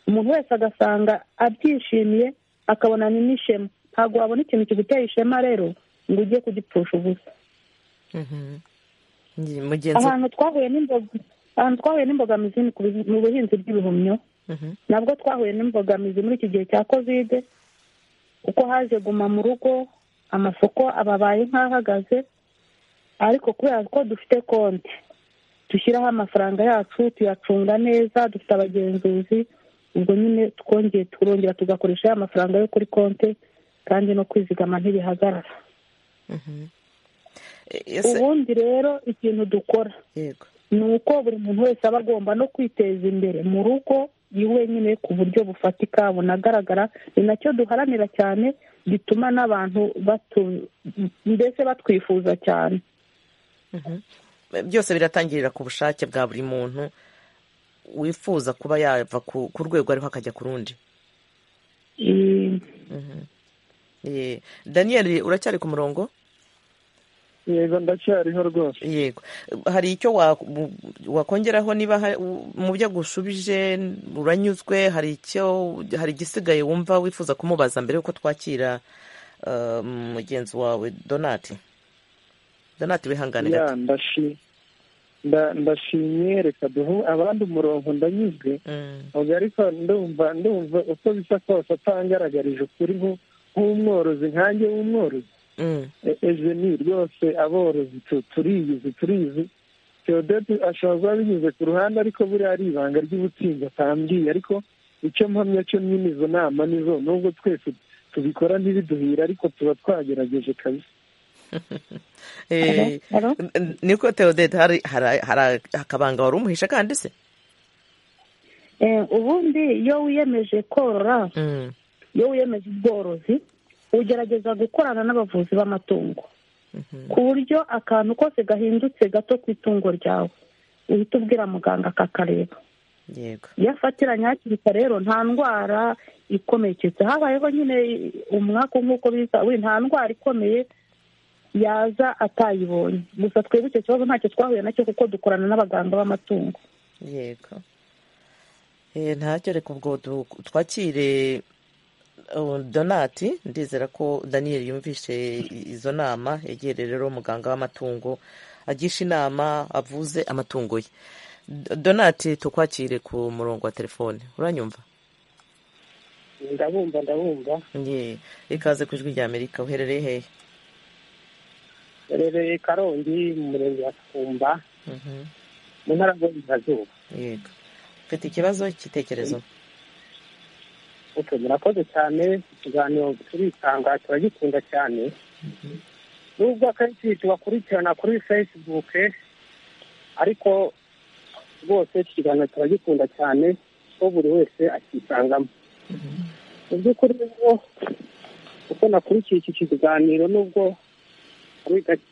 umuntu wese agasanga abyishimiye akabona ni n'ishema ntabwo wabona ikintu kiguteye ishema rero ngo ujye kugipfusha ubusa ahantu twahuye ahantu twahuye n'imbogamizi mu buhinzi bw'ibihumyo nabwo twahuye n'imbogamizi muri iki gihe cya kovide kuko haje guma mu rugo amasoko ababaye nk'ahagaze ariko kubera ko dufite konti dushyiraho amafaranga yacu tuyacunga neza dufite abagenzuzi ubwo nyine twongeye turongera tugakoresha ya mafaranga yo kuri konti kandi no kwizigama ntibihagarara ubundi rero ikintu dukora ni uko buri muntu wese aba agomba no kwiteza imbere mu rugo iwe nyine ku buryo bufatika bunagaragara ni nacyo duharanira cyane gituma n'abantu mbese batwifuza cyane byose biratangirira ku bushake bwa buri muntu wifuza kuba yava ku rwego ariho akajya ku rundi daniyeli uracyari ku murongo yego ndacyariho rwose yego hari icyo wakongeraho niba mu byo agusubije uranyuzwe hari icyo hari igisigaye wumva wifuza kumubaza mbere yuko twakira mugenzi wawe donati donati wihangane gato ndashimye reka duhe abandi umurongo ndanyuzwe ariko ndumva ndumva uko bisa kose atangaragarije ukuri nk'umworozi nkange w'umworozi ejo ni rwose aborozi turiyizi turizi teodete ashobora kuba binyuze ku ruhande ariko buriya ari ibanga ry'ubutsinzi atambwiye ariko icyo mpamya cyo nyine izo nama nizo nubwo twese tubikora ntibiduhira ariko tuba twagerageje kabisa niko teodete hari akabanga wari umuhisha kandi se ubundi iyo wiyemeje korora iyo wiyemeje ubworozi ugerageza gukorana n'abavuzi b'amatungo ku buryo akantu kose gahindutse gato ku itungo ryawe uhita ubwira muganga akakareba iyo afatiranye hakiri kare rero nta ndwara ikomeketse habayeho nyine umwaku nk'uko biza nta ndwara ikomeye yaza atayibonye gusa twebwe icyo kibazo ntacyo twahuye nacyo kuko dukorana n'abaganga b'amatungo yego ntacyo reka ubwo twakire donati ndizera ko daniyeli yumvise izo nama yegereye rero muganga w'amatungo agisha inama avuze amatungo ye donati tukwakire ku murongo wa telefone uranyumva ndabumva ndabumva ye ikaze ku ijwi rya amerika uherereye hehe uherereye karongi mu murenge wa sumba mu ntara y'uburengerazuba yego ufite ikibazo cy'itekerezo oke murakoze cyane ikiganiro turitanga turagikunda cyane nubwo akenshi tubakurikirana kuri fesibuke ariko rwose iki kiganiro turagikunda cyane ko buri wese akisangamo mu by'ukuri rero uko nakurikiye iki kiganiro nubwo ari gake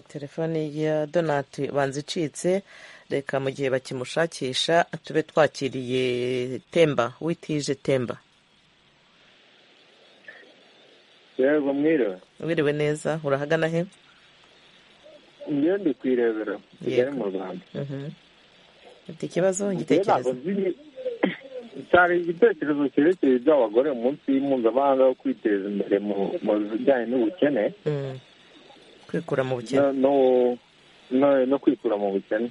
telefone ya donati banza icitse reka mu gihe bakimushakisha tube twakiriye temba witije temba yego mwiriwe wiriwe neza urahagana he njyewe ndi ku irebero kigali mu rwanda ufite ikibazo igitekerezo cyari igitekerezo cyerekeye iby'abagore munsi y'impuzabanza wo kwiteza imbere mu bijyanye n'ubukene kwikura mu bukene no kwikura mu bukene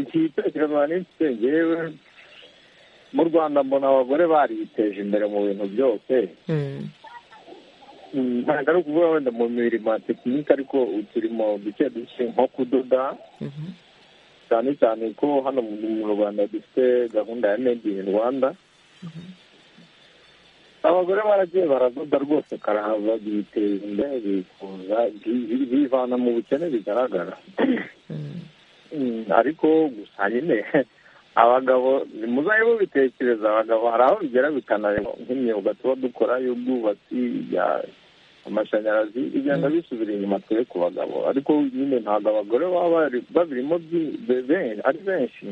iki gitekerezo n'iki ngewe mu rwanda mbona abagore bariteje imbere mu bintu byose ntabwo ari ukuvuga wenda mu mirimo ya tekinike ariko uturimo duke duke nko kudoda cyane cyane ko hano mu rwanda dufite gahunda ya made in rwanda abagore baragiye baradoda rwose karahava biteza imbere bifuza bivana mu bukene bigaragara ariko gusa nyine abagabo muzabe mubitekereza abagabo hari aho bigera bikananirwa nk'imyuga tuba dukora y'ubwubatsi amashanyarazi bigenda bisubira inyuma twe ku bagabo ariko nyine ntabwo abagore baba babirimo ari benshi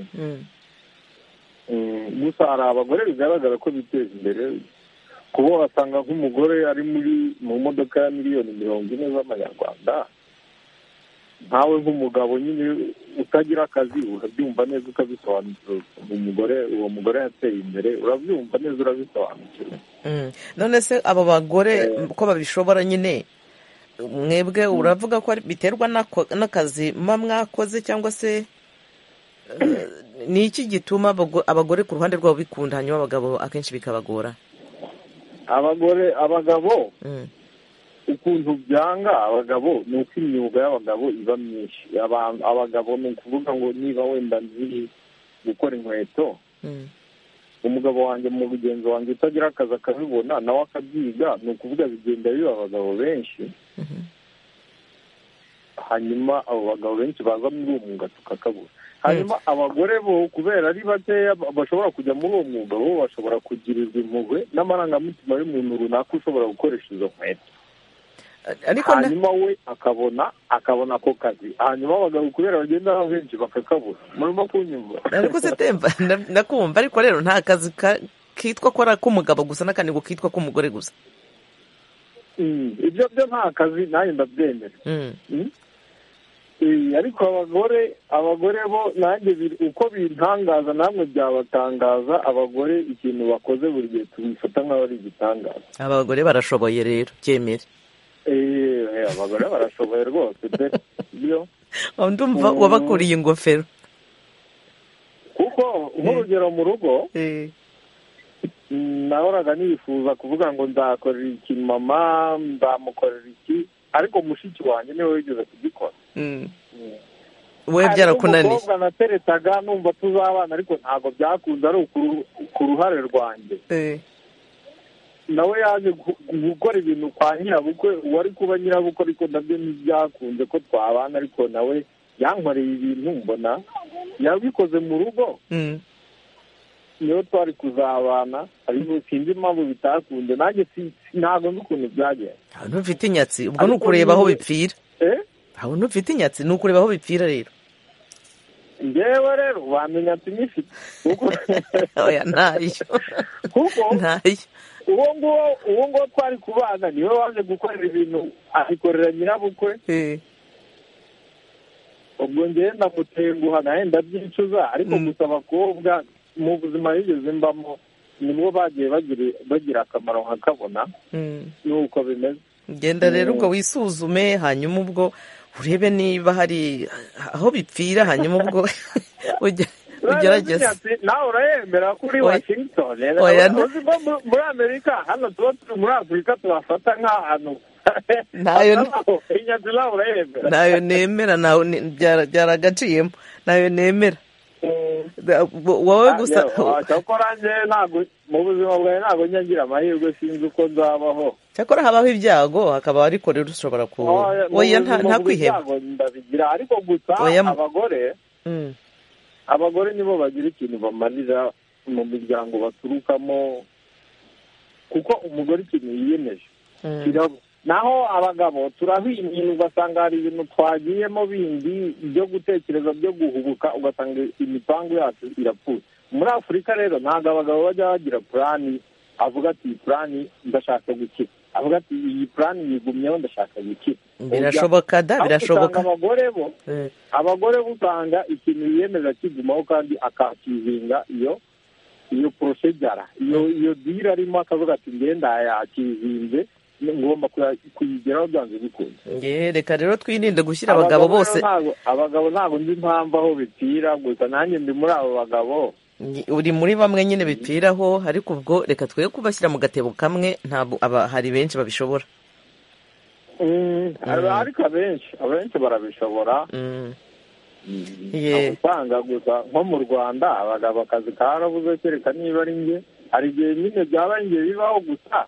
gusa hari abagore bigaragara ko biteza imbere kuba wasanga nk'umugore ari muri mu modoka ya miliyoni mirongo ine z'amanyarwanda nkawe nk'umugabo nyine utagira akazi urabyumva neza ukabisobanukirwa umugore uwo mugore yateye imbere urabyumva neza urabisobanukirwa none se abo bagore ko babishobora nyine mwebwe uravuga ko biterwa n'akazi muba mwakoze cyangwa se ni iki gituma abagore ku ruhande rwabo bikunda hanyuma abagabo akenshi bikabagora abagore abagabo ukuntu byanga abagabo ni uko imyuga y'abagabo iba myinshi abagabo ni ukuvuga ngo niba wenda nzi gukora inkweto umugabo wanjye mu mugenzi wanjye utagira akazi akabibona nawe akabyiga ni ukuvuga bigenda biba abagabo benshi hanyuma abo bagabo benshi baza muri uwo mwuga tukakabura hanyuma abagore bo kubera ari bakeya bashobora kujya muri uwo mwuga bo bashobora kugirirwa impuhwe n'amarangamutima y'umuntu runaka ushobora gukoresha izo nkweto hanyuma we akabona akabona ako kazi hanyuma abagabo kubera bagenda baba benshi bakakabura murimo kunyumva ariko se temba nakumva ariko rero nta kazi kitwa ko ari ak'umugabo gusa n'akandi ngo kitwa k'umugore gusa ibyo byo nta kazi nanjye ndabyemera ariko abagore abagore bo nanjye uko bintangaza namwe byabatangaza abagore ikintu bakoze buri gihe tubifata nk'aho ari igitangaza abagore barashoboye rero byemere abagore barashoboye rwose pe ndumva wabakuriye ingofero kuko nk'urugero mu rugo nahoraga nifuza kuvuga ngo nzakorera iki mama nzamukorera iki ariko mushiki wanjye niwe wigeze kugikora we byarakunaniye umukobwa nateretaga numva tuzabana ariko ntabwo byakunze ari ku ruhare rwanjye nawe yaje gukora ibintu kwa nyirabukwe uwari kuba nyirabukwe ariko nabyo ntibyakunze ko twabana ariko nawe yankoreye ibintu mbona yabikoze mu rugo niyo twari kuzabana ariko sinzi impamvu bitakunze nanjye ntabwo nzi ukuntu byagenze ntabwo ufite inyatsi ubwo ni ukureba aho bipfira ntabwo ntufite inyatsi ni ukureba aho bipfira rero ngewe rero wamenya ati nifite oya ntayo kuko ntayo uwo nguwo uwo nguwo twari kubana niwe waje gukorera ibintu abikorera nyirabukwe ubwo ngewe ndamutenguha nawe ndabyicuza ariko gusa abakobwa mu buzima yigeze mbamo nibwo bagiye bagira akamaro nkakabona nuko bimeze genda rero ubwo wisuzume hanyuma ubwo urebe niba hari aho bipfira hanyuma ubwo ugerageze nawe urayemera ko uri washington oya, nta- uzi ko mu- muri amerika hano tuba turi muri afurika tuhafata nk'ahantu Ntayo- inyanzu nawe urayemera ntayo nemera nawe ne- byara- byaragaciyemo ntayo nemera Da- bo- wowe gusa cyakora njye ntabwo mu buzima bwawe ntabwo nyagira amahirwe sinzi uko nzabaho cyakora habaho ibyago hakaba ariko rero ushobora ku Oya, mu oya buzima nta- nta kwiheba bw'ibyago ndabigira ariko gusa Oya, mu- abagore Mm. abagore nibo bagira ikintu bamarira mu miryango baturukamo kuko umugore ikintu yiyemeje Kirabo. naho abagabo turahwingira ugasanga hari ibintu twagiyemo bindi byo gutekereza byo guhubuka ugasanga imipangu yacu irapfuye muri afurika rero ntabwo abagabo bajya bagira purani avuga ati iyi purani ndashaka gukira avuga ati iyi purani yigumyeho ndashaka gukira Birashoboka da, Ahubwo birashoboka. usanga abagore bo Eh. abagore bo usanga ikintu yiyemeza kigumaho kandi akakizinga iyo iyo porosegara iyo iyo dira arimo akavuga ati ngenda yakizinze ngomba kuya- kuyigeraho byanze bikunze Nge, reka rero twirinde gushyira abagabo rero bose ntabwo- abagabo ntabwo nzi impamvu aho bipfira gusa nanjye ndi muri abo bagabo Nge- uri muri bamwe nyine bipfiraho ariko ubwo reka twe kubashyira mu gatebo kamwe ntabwo aba- hari benshi babishobora Aba- ariko abenshi abenshi barabishobora Ye. usanga gusa nko mu rwanda abagabo akazi karabuze kereka niba ari nge hari igihe nyine byaba nge bibaho gusa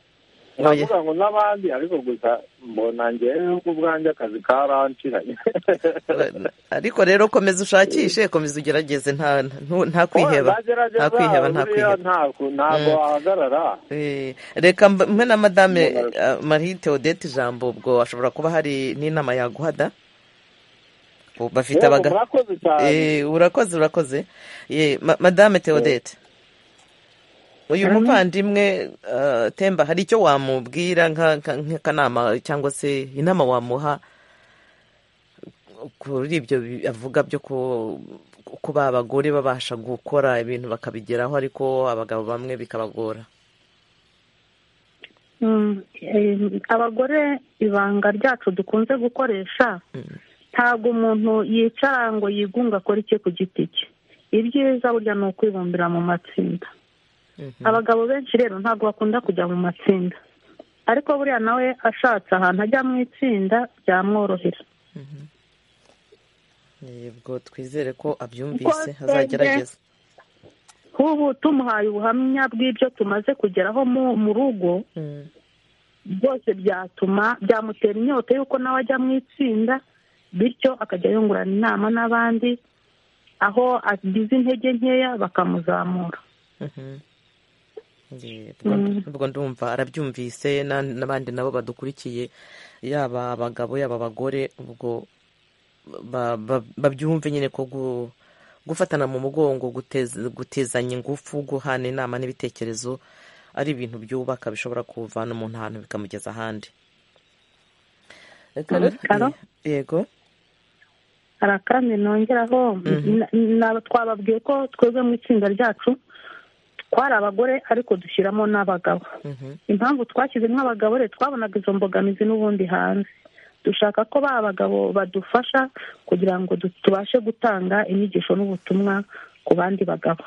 nkavuga ngo n'abandi ariko gusa mbona ngewe ku bwanjye akazi karanshiranye ariko rero komeza ushakishe komeza ugerageze nta ntu- nta kwiheba Nzagerageza, nta kwiheba nta buriya kwiheba ntabwo- ntabwo Mm. wahagarara Eh, reka mb- mwe na madame eh, marie theodete ijambo ubwo hashobora kuba hari n'inama yaguha da Ubu bafite Yego, abaga murakoze cyane. Eh, urakoze urakoze Eh, ma- madame theodete uyu muvandimwe eh, temba hari icyo wamubwira nka- nka- nk'akanama cyangwa se inama wamuha kuri ibyo bi- avuga byo ku- kuba abagore babasha gukora ibintu bakabigeraho ariko abagabo bamwe bikabagora Mm, eh, abagore ibanga ryacu dukunze gukoresha ntabwo umuntu yicara ngo yigunga akore icye ku giti cye ibyiza burya ni ukwibumbira mu matsinda abagabo benshi rero ntabwo bakunda kujya mu matsinda ariko buriya nawe ashatse ahantu ajya mu itsinda byamworohera yego twizere ko abyumvise Rwose azagerageza nk'ubu tumuhaye ubuhamya bw'ibyo tumaze kugeraho mu- mu rugo byose byatuma byamutera inyota y'uko nawe ajya mu itsinda bityo akajya yungurana inama n'abandi aho agize intege nkeya bakamuzamura Yego, ubwo ndumva arabyumvise na- n'abandi nabo badukurikiye yaba abagabo yaba abagore ubwo ba- ba- babyumve nyine ko gu- gufatana mu mugongo guteza- gutezanya ingufu guhana inama n'ibitekerezo ari ibintu byubaka bishobora kuvana umuntu ahantu bikamugeza ahandi Reka rero- Karo? yego hari akandi nongeraho na- na- twababwiye ko twebwe mu itsinda ryacu twari abagore ariko dushyiramo n'abagabo impamvu twashyizemo abagabo rero twabonaga izo mbogamizi n'ubundi hanze dushaka ko ba bagabo badufasha kugira ngo du- tubashe gutanga inyigisho n'ubutumwa ku bandi bagabo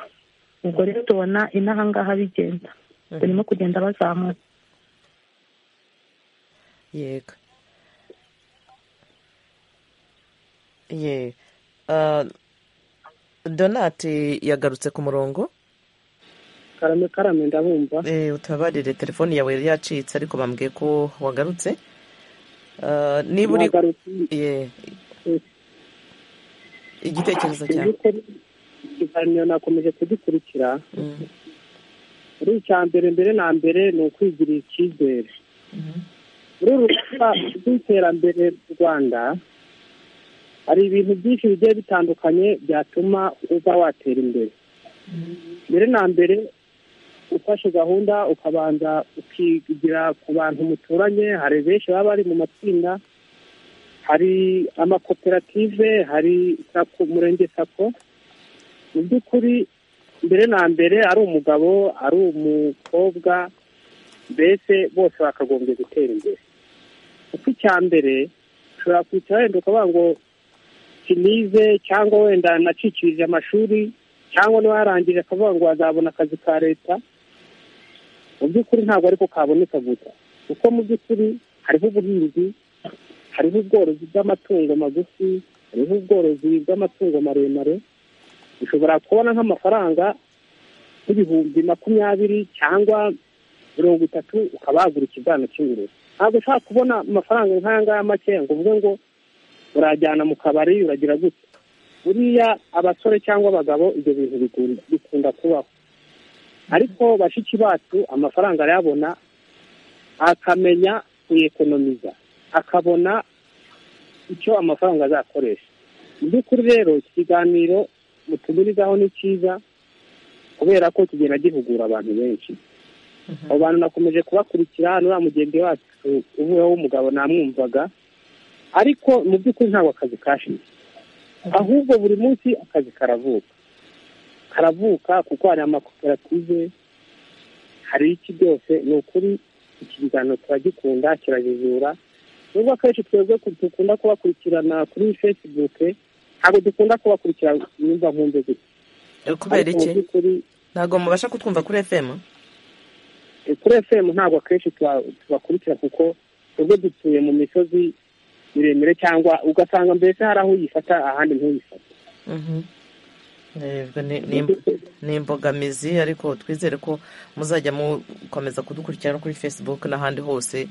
ubwo rero tubona inahangaha bigenda barimo kugenda bazamuka yego ye Ah, donate yagarutse ku murongo karame karame ndabumva Eh, utababarire telefone yawe yari yacitse ariko bambwiye ko wagarutse Ah, niba uri Ye. igitekerezo cyawe ikiganiro nakomeje kugikurikira muri icya mbere mbere na mbere ni ukwigirira icyizere muri uru rwanda rw'iterambere ry'u rwanda hari ibintu byinshi bigiye bitandukanye byatuma uba watera imbere mbere na mbere ufashe gahunda ukabanza ukigira ku bantu muturanye hari benshi baba bari mu matsinda hari amakoperative hari sako umurenge sako mu by'ukuri mbere na mbere ari umugabo ari umukobwa mbese bose bakagombye gutera imbere kuko icya mbere ushobora kwicara wenda ukavuga ngo kinize cyangwa wenda nacikirije amashuri cyangwa n'uwarangije akavuga ngo wazabona akazi ka leta mu by'ukuri ntabwo ariko kaboneka gusa kuko mu by'ukuri hariho ubuhinzi hariho ubworozi bw'amatungo magufi hariho ubworozi bw'amatungo maremare ushobora kubona nk'amafaranga nk'ibihumbi makumyabiri cyangwa mirongo itatu ukaba wagura ikibwana cy'ingurube ntabwo ushobora kubona amafaranga nk'aya ngaya make ngo uvuge ngo urajyana mu kabari uragira gutya buriya abasore cyangwa abagabo ibyo bintu bikunda kubaho ariko bashiki bacu amafaranga arayabona akamenya kuyekonomiza akabona icyo amafaranga azakoresha mu by'ukuri rero iki kiganiro mutumirizaho ni cyiza kubera ko kigenda gihugura abantu benshi abo bantu nakomeje kubakurikira hano uriya mugenzi wacu uvuyeho w'umugabo namwumvaga ariko mu by'ukuri ntabwo akazi kashize ahubwo buri munsi akazi karavuka karavuka kuko hari amakoperative hari iki byose ni ukuri iki kiganiro turagikunda kirajijura nubwo akenshi twebwe dukunda kubakurikirana kuri fesibuke ntabwo dukunda kubakurikira nimba nkumve gusa kubera iki ntabwo mubasha kutwumva kuri efemu kuri efemu ntabwo akenshi tubakurikira kuko twebwe dutuye mu misozi miremire cyangwa ugasanga mbese hari aho uyifata ahandi ntuyifate ni imbogamizi ariko twizere ko muzajya mukomeza kudukurikirana no kuri facebook n'ahandi hose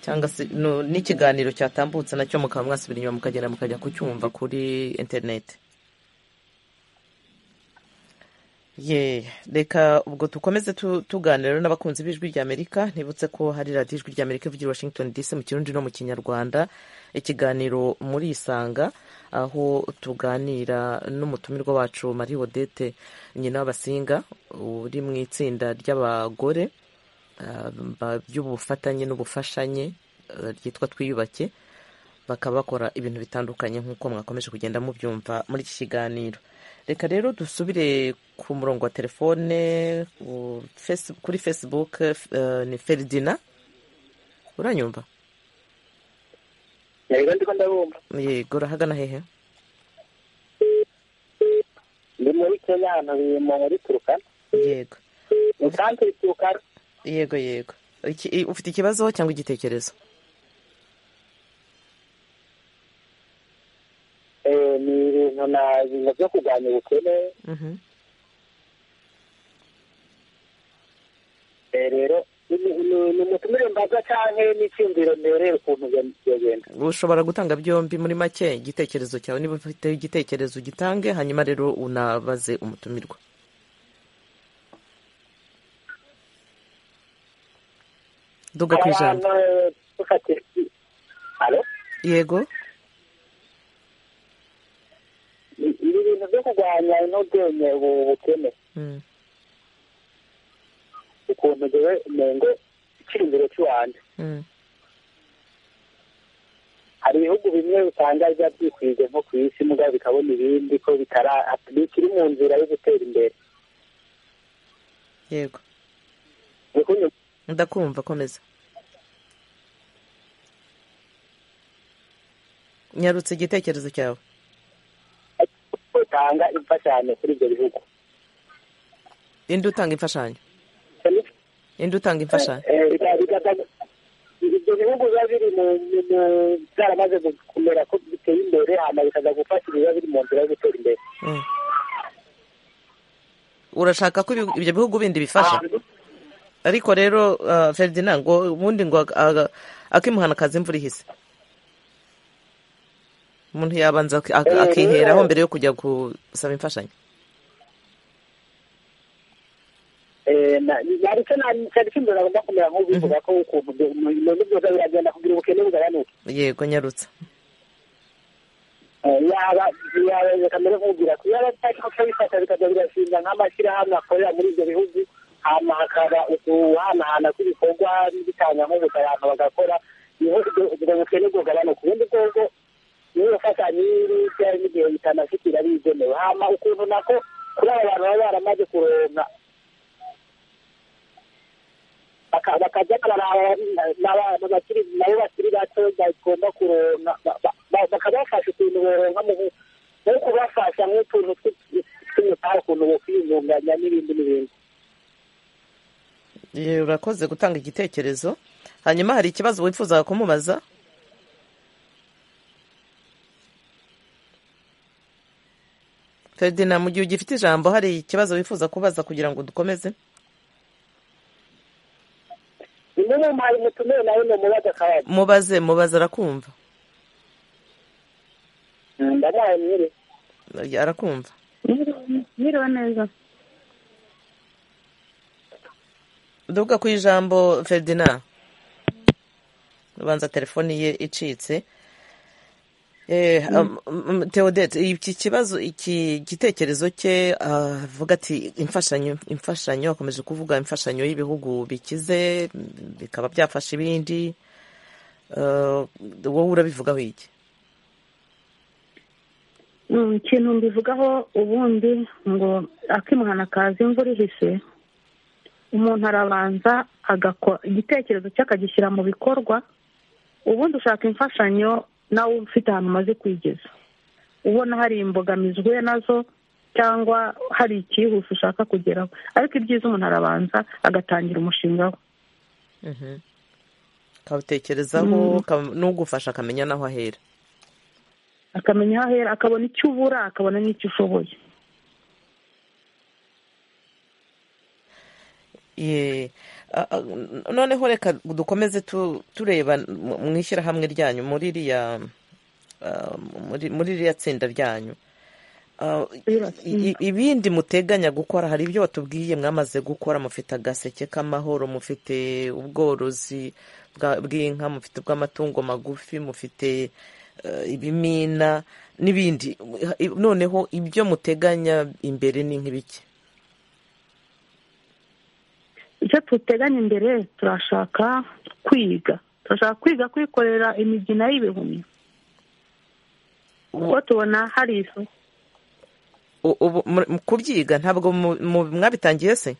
cyangwa se n'ikiganiro cyatambutse nacyo mukaba mwasubira inyuma mukagenda mukajya kucyumva kuri interineti ye reka ubwo dukomeze tuganira n'abakunzi b'ijwi ry'amerika ntibutse ko hari radiyo ijwi ry'amerika ivugira washington dc mu kirundi no mu kinyarwanda ikiganiro muri isanga aho tuganira n'umutumirwa wacu marie odette nyina w'abasinga uri mu itsinda ry'abagore by'ubufatanye n'ubufashanye ryitwa twiyubake bakaba bakora ibintu bitandukanye nk'uko mwakomeje kugenda mubyumva muri iki kiganiro reka rero dusubire ku murongo wa telefone kuri facebook ni feridina uranyumva yego ndiko ndabumva yego urahagana hehe ndi muri kenya hano muri turukana yego musanze turukana yego yego ufite ikibazo cyangwa igitekerezo ni ibintu na bintu byo kurwanya ubukene rero ni umutumire mbaga cyangwa n'icyumviro mbereye ukuntu byagenda ushobora gutanga byombi muri make igitekerezo cyawe niba ufite igitekerezo ugitange hanyuma rero unabaze umutumirwa duga ku ijambo yego ni ibintu byo kurwanya inodonye ubukene ukuntu ngewe umuntu ikiri imbere cy'uwanjye hari ibihugu bimwe usanga biba byikwize nko ku isi muga bikabona ibindi ko bikiri mu nzira yo gutera imbere yego ndakumva komeza nyarutse igitekerezo cyawe utanga imfashanyo kuri ibyo bihugu indi utanga imfashanyo indi utanga imfashanyo ibyo bihugu biba biri mu byaramaze kumera ko biteye imbere hanyuma bikaza gufasha ibiba biri mu nzira yo gutera imbere urashaka ko ibyo bihugu bindi bifasha ariko rero feridina ngo ubundi ngo akimuhana akazi imvura ihise umuntu yabanza akiheraho mbere yo kujya gusaba imfashanyo ndetse cyane cy'imbere agomba kumera nk'ubivuga ko ukuntu ibintu byose biragenda kugira ubukene bugabanuke yego nyarutse yaba kamere nk'ubwira ko yaba atari bifata bikajya birashinga nk'amashyirahamwe akorera muri ibyo bihugu hanyuma hakaba uguhanahana kw'ibikorwa bitanga nk'ubuta abantu bagakora ubwo bukene bwugabanuka ubundi bwobwo niyo bafashanya n'ibyo n'igihe bitanashyikira bigenewe hanyuma ukuntu nako kuri aba bantu baba baramaze kuronka bakajya nabo bakiri bato bagomba kuronka bakabafasha ukuntu boronka mu no kubafasha nk'utuntu tw'umutara ukuntu bo kwiyungunganya n'ibindi n'ibindi urakoze gutanga igitekerezo hanyuma hari ikibazo wifuzaga kumubaza feridina mu gihe ugifite ijambo hari ikibazo wifuza kubaza kugira ngo dukomeze imwe mu mpaye mutumire nawe ni umubaza akabari mubaze mubaze arakumva ndamuhaye mwere arakumva Mwiriwe neza duka ku ijambo feridina ubanza telefoni ye icitse Eh, um, um, Theodette iki kibazo iki gitekerezo cye ah, avuga ati imfashanyo imfashanyo akomeje kuvuga imfashanyo y'ibihugu bikize bikaba byafasha ibindi Eh, wowe urabivugaho iki Mm, ikintu mbivugaho ubundi ngo akimuhana akaza imvura ihise umuntu arabanza agakora igitekerezo cye akagishyira mu bikorwa ubundi ushaka imfashanyo nawe ufite ahantu umaze kwigeza ubona hari imbogamizi uhuye nazo cyangwa hari icyihuse ushaka kugeraho ariko ibyiza umuntu arabanza agatangira umushinga we akawutekerezaho Mm. akaba- n'ugufasha akamenya n'aho ahera akamenya aho ahera akabona icyo ubura akabona n'icyo ushoboye Ye, a- a- n- noneho reka dukomeze tu- tureba mu mu ishyirahamwe ryanyu muri iriya ah, muri muri ririya tsinda ryanyu Ah, i- i- ibindi muteganya gukora hari ibyo batubwiye mwamaze gukora mufite agaseke k'amahoro mufite ubworozi bwa- bw'inka mufite ubw'amatungo magufi mufite eh, ibimina n'ibindi I- noneho ibyo muteganya imbere ni nk'ibiki icyo tuteganya imbere turashaka kwiga turashaka kwiga kwikorera imigina y'ibihumyo kuko tubona hari ifu U- ubu mu- mu kubyiga ntabwo mu- mu- mwabitangiye se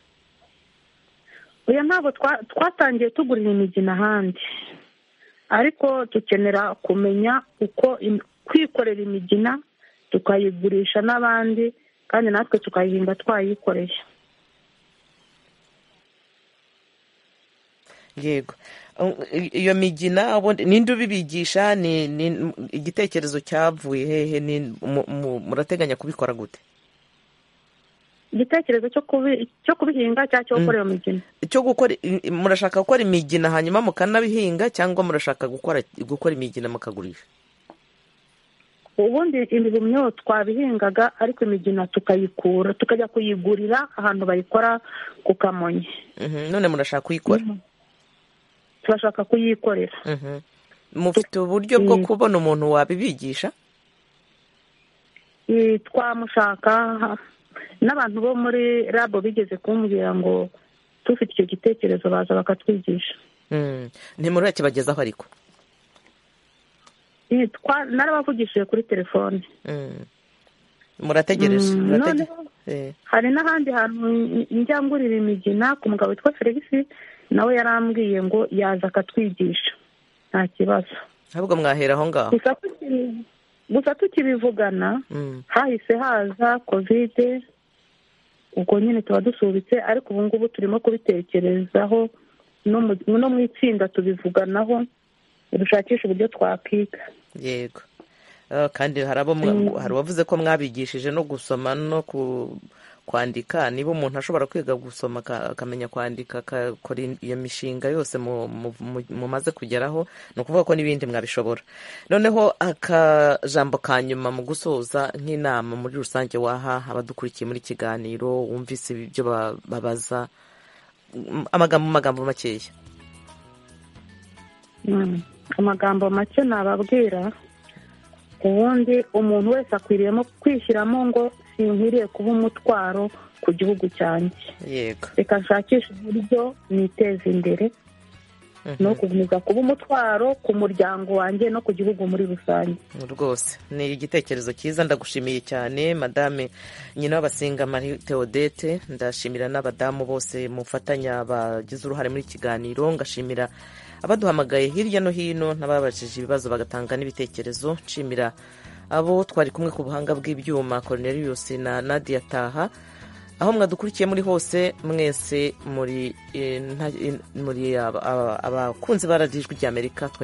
oya ntabwo twa- twatangiye tugurira imigina ahandi ariko dukenera kumenya uko im- kwikorera imigina tukayigurisha n'abandi kandi natwe tukayihinga twayikoreye yego Um, i- iyo migina ubundi ninde ubibigisha ni ni- igitekerezo cyavuye hehe ni mu- mu- murateganya kubikora gute igitekerezo cyo kubi- cyo kubihinga cyangwa cyo gukora iyo migina cyo gukora i- i- murashaka gukora imigina hanyuma mukanabihinga cyangwa murashaka gukora gukora imigina mukagurisha ubundi ibihumyo twabihingaga ariko imigina tukayikura tukajya kuyigurira ahantu bayikora ku kamonyi Mhm, none murashaka kuyikora turashaka kuyikorera Mhm. mufite uburyo bwo Mm. kubona umuntu wabibigisha Eh, twamushaka n'abantu bo muri rabo bigeze kumbwira ngo tufite icyo gitekerezo baza bakatwigisha Mm. ntimurakibagezaho ariko Eh, twa- narabavugishije kuri telefone Mm. murategereje Mm, murate- noneho Eh. hari n'ahandi hantu njya ngurira imigina ku mugabo witwa felix nawe yarambwiye ngo yaza akatwigisha nta kibazo ahubwo mwahera aho ngaho gusa tuki- gusa tukibivugana Mm. hahise haza kovide ubwo nyine tuba dusubitse ariko ubu ngubu turimo kubitekerezaho no mu- no mu itsinda tubivuganaho dushakisha uburyo twakwiga yego Eh, kandi hari abo mwa- Mm. hari uwavuze ko mwabigishije no gusoma no ku- kwandika niba umuntu ashobora kwiga gusoma aka- akamenya kwandika akakora in- iyo mishinga yose mu- mu- mu- mumaze kugeraho ni ukuvuga ko n'ibindi mwabishobora noneho akajambo ka nyuma mu gusoza nk'inama muri rusange waha abadukurikiye muri kiganiro wumvise ibyo ba- babaza Mm, amagambo mu magambo makeya Mm. amagambo make nababwira ubundi umuntu wese akwiriyemo kwishyiramo ngo sinkwiriye kuba umutwaro ku gihugu cyanjye yego reka nshakishe uburyo niteza imbere no gukomeza kuba umutwaro ku muryango wanjye no ku gihugu muri rusange rwose ni igitekerezo cyiza ndagushimiye cyane madame nyina w'abasinga marie theodete ndashimira n'abadamu bose mufatanya bagize uruhare muri iki kiganiro ngashimira abaduhamagaye hirya no hino n'ababajije ibibazo bagatanga n'ibitekerezo nshimira abo twari kumwe ku buhanga bw'ibyuma cornelius na nadia taha aho mwadukurikiye muri hose mwese muri abakunzi ba radiyo ijwi ry'amerika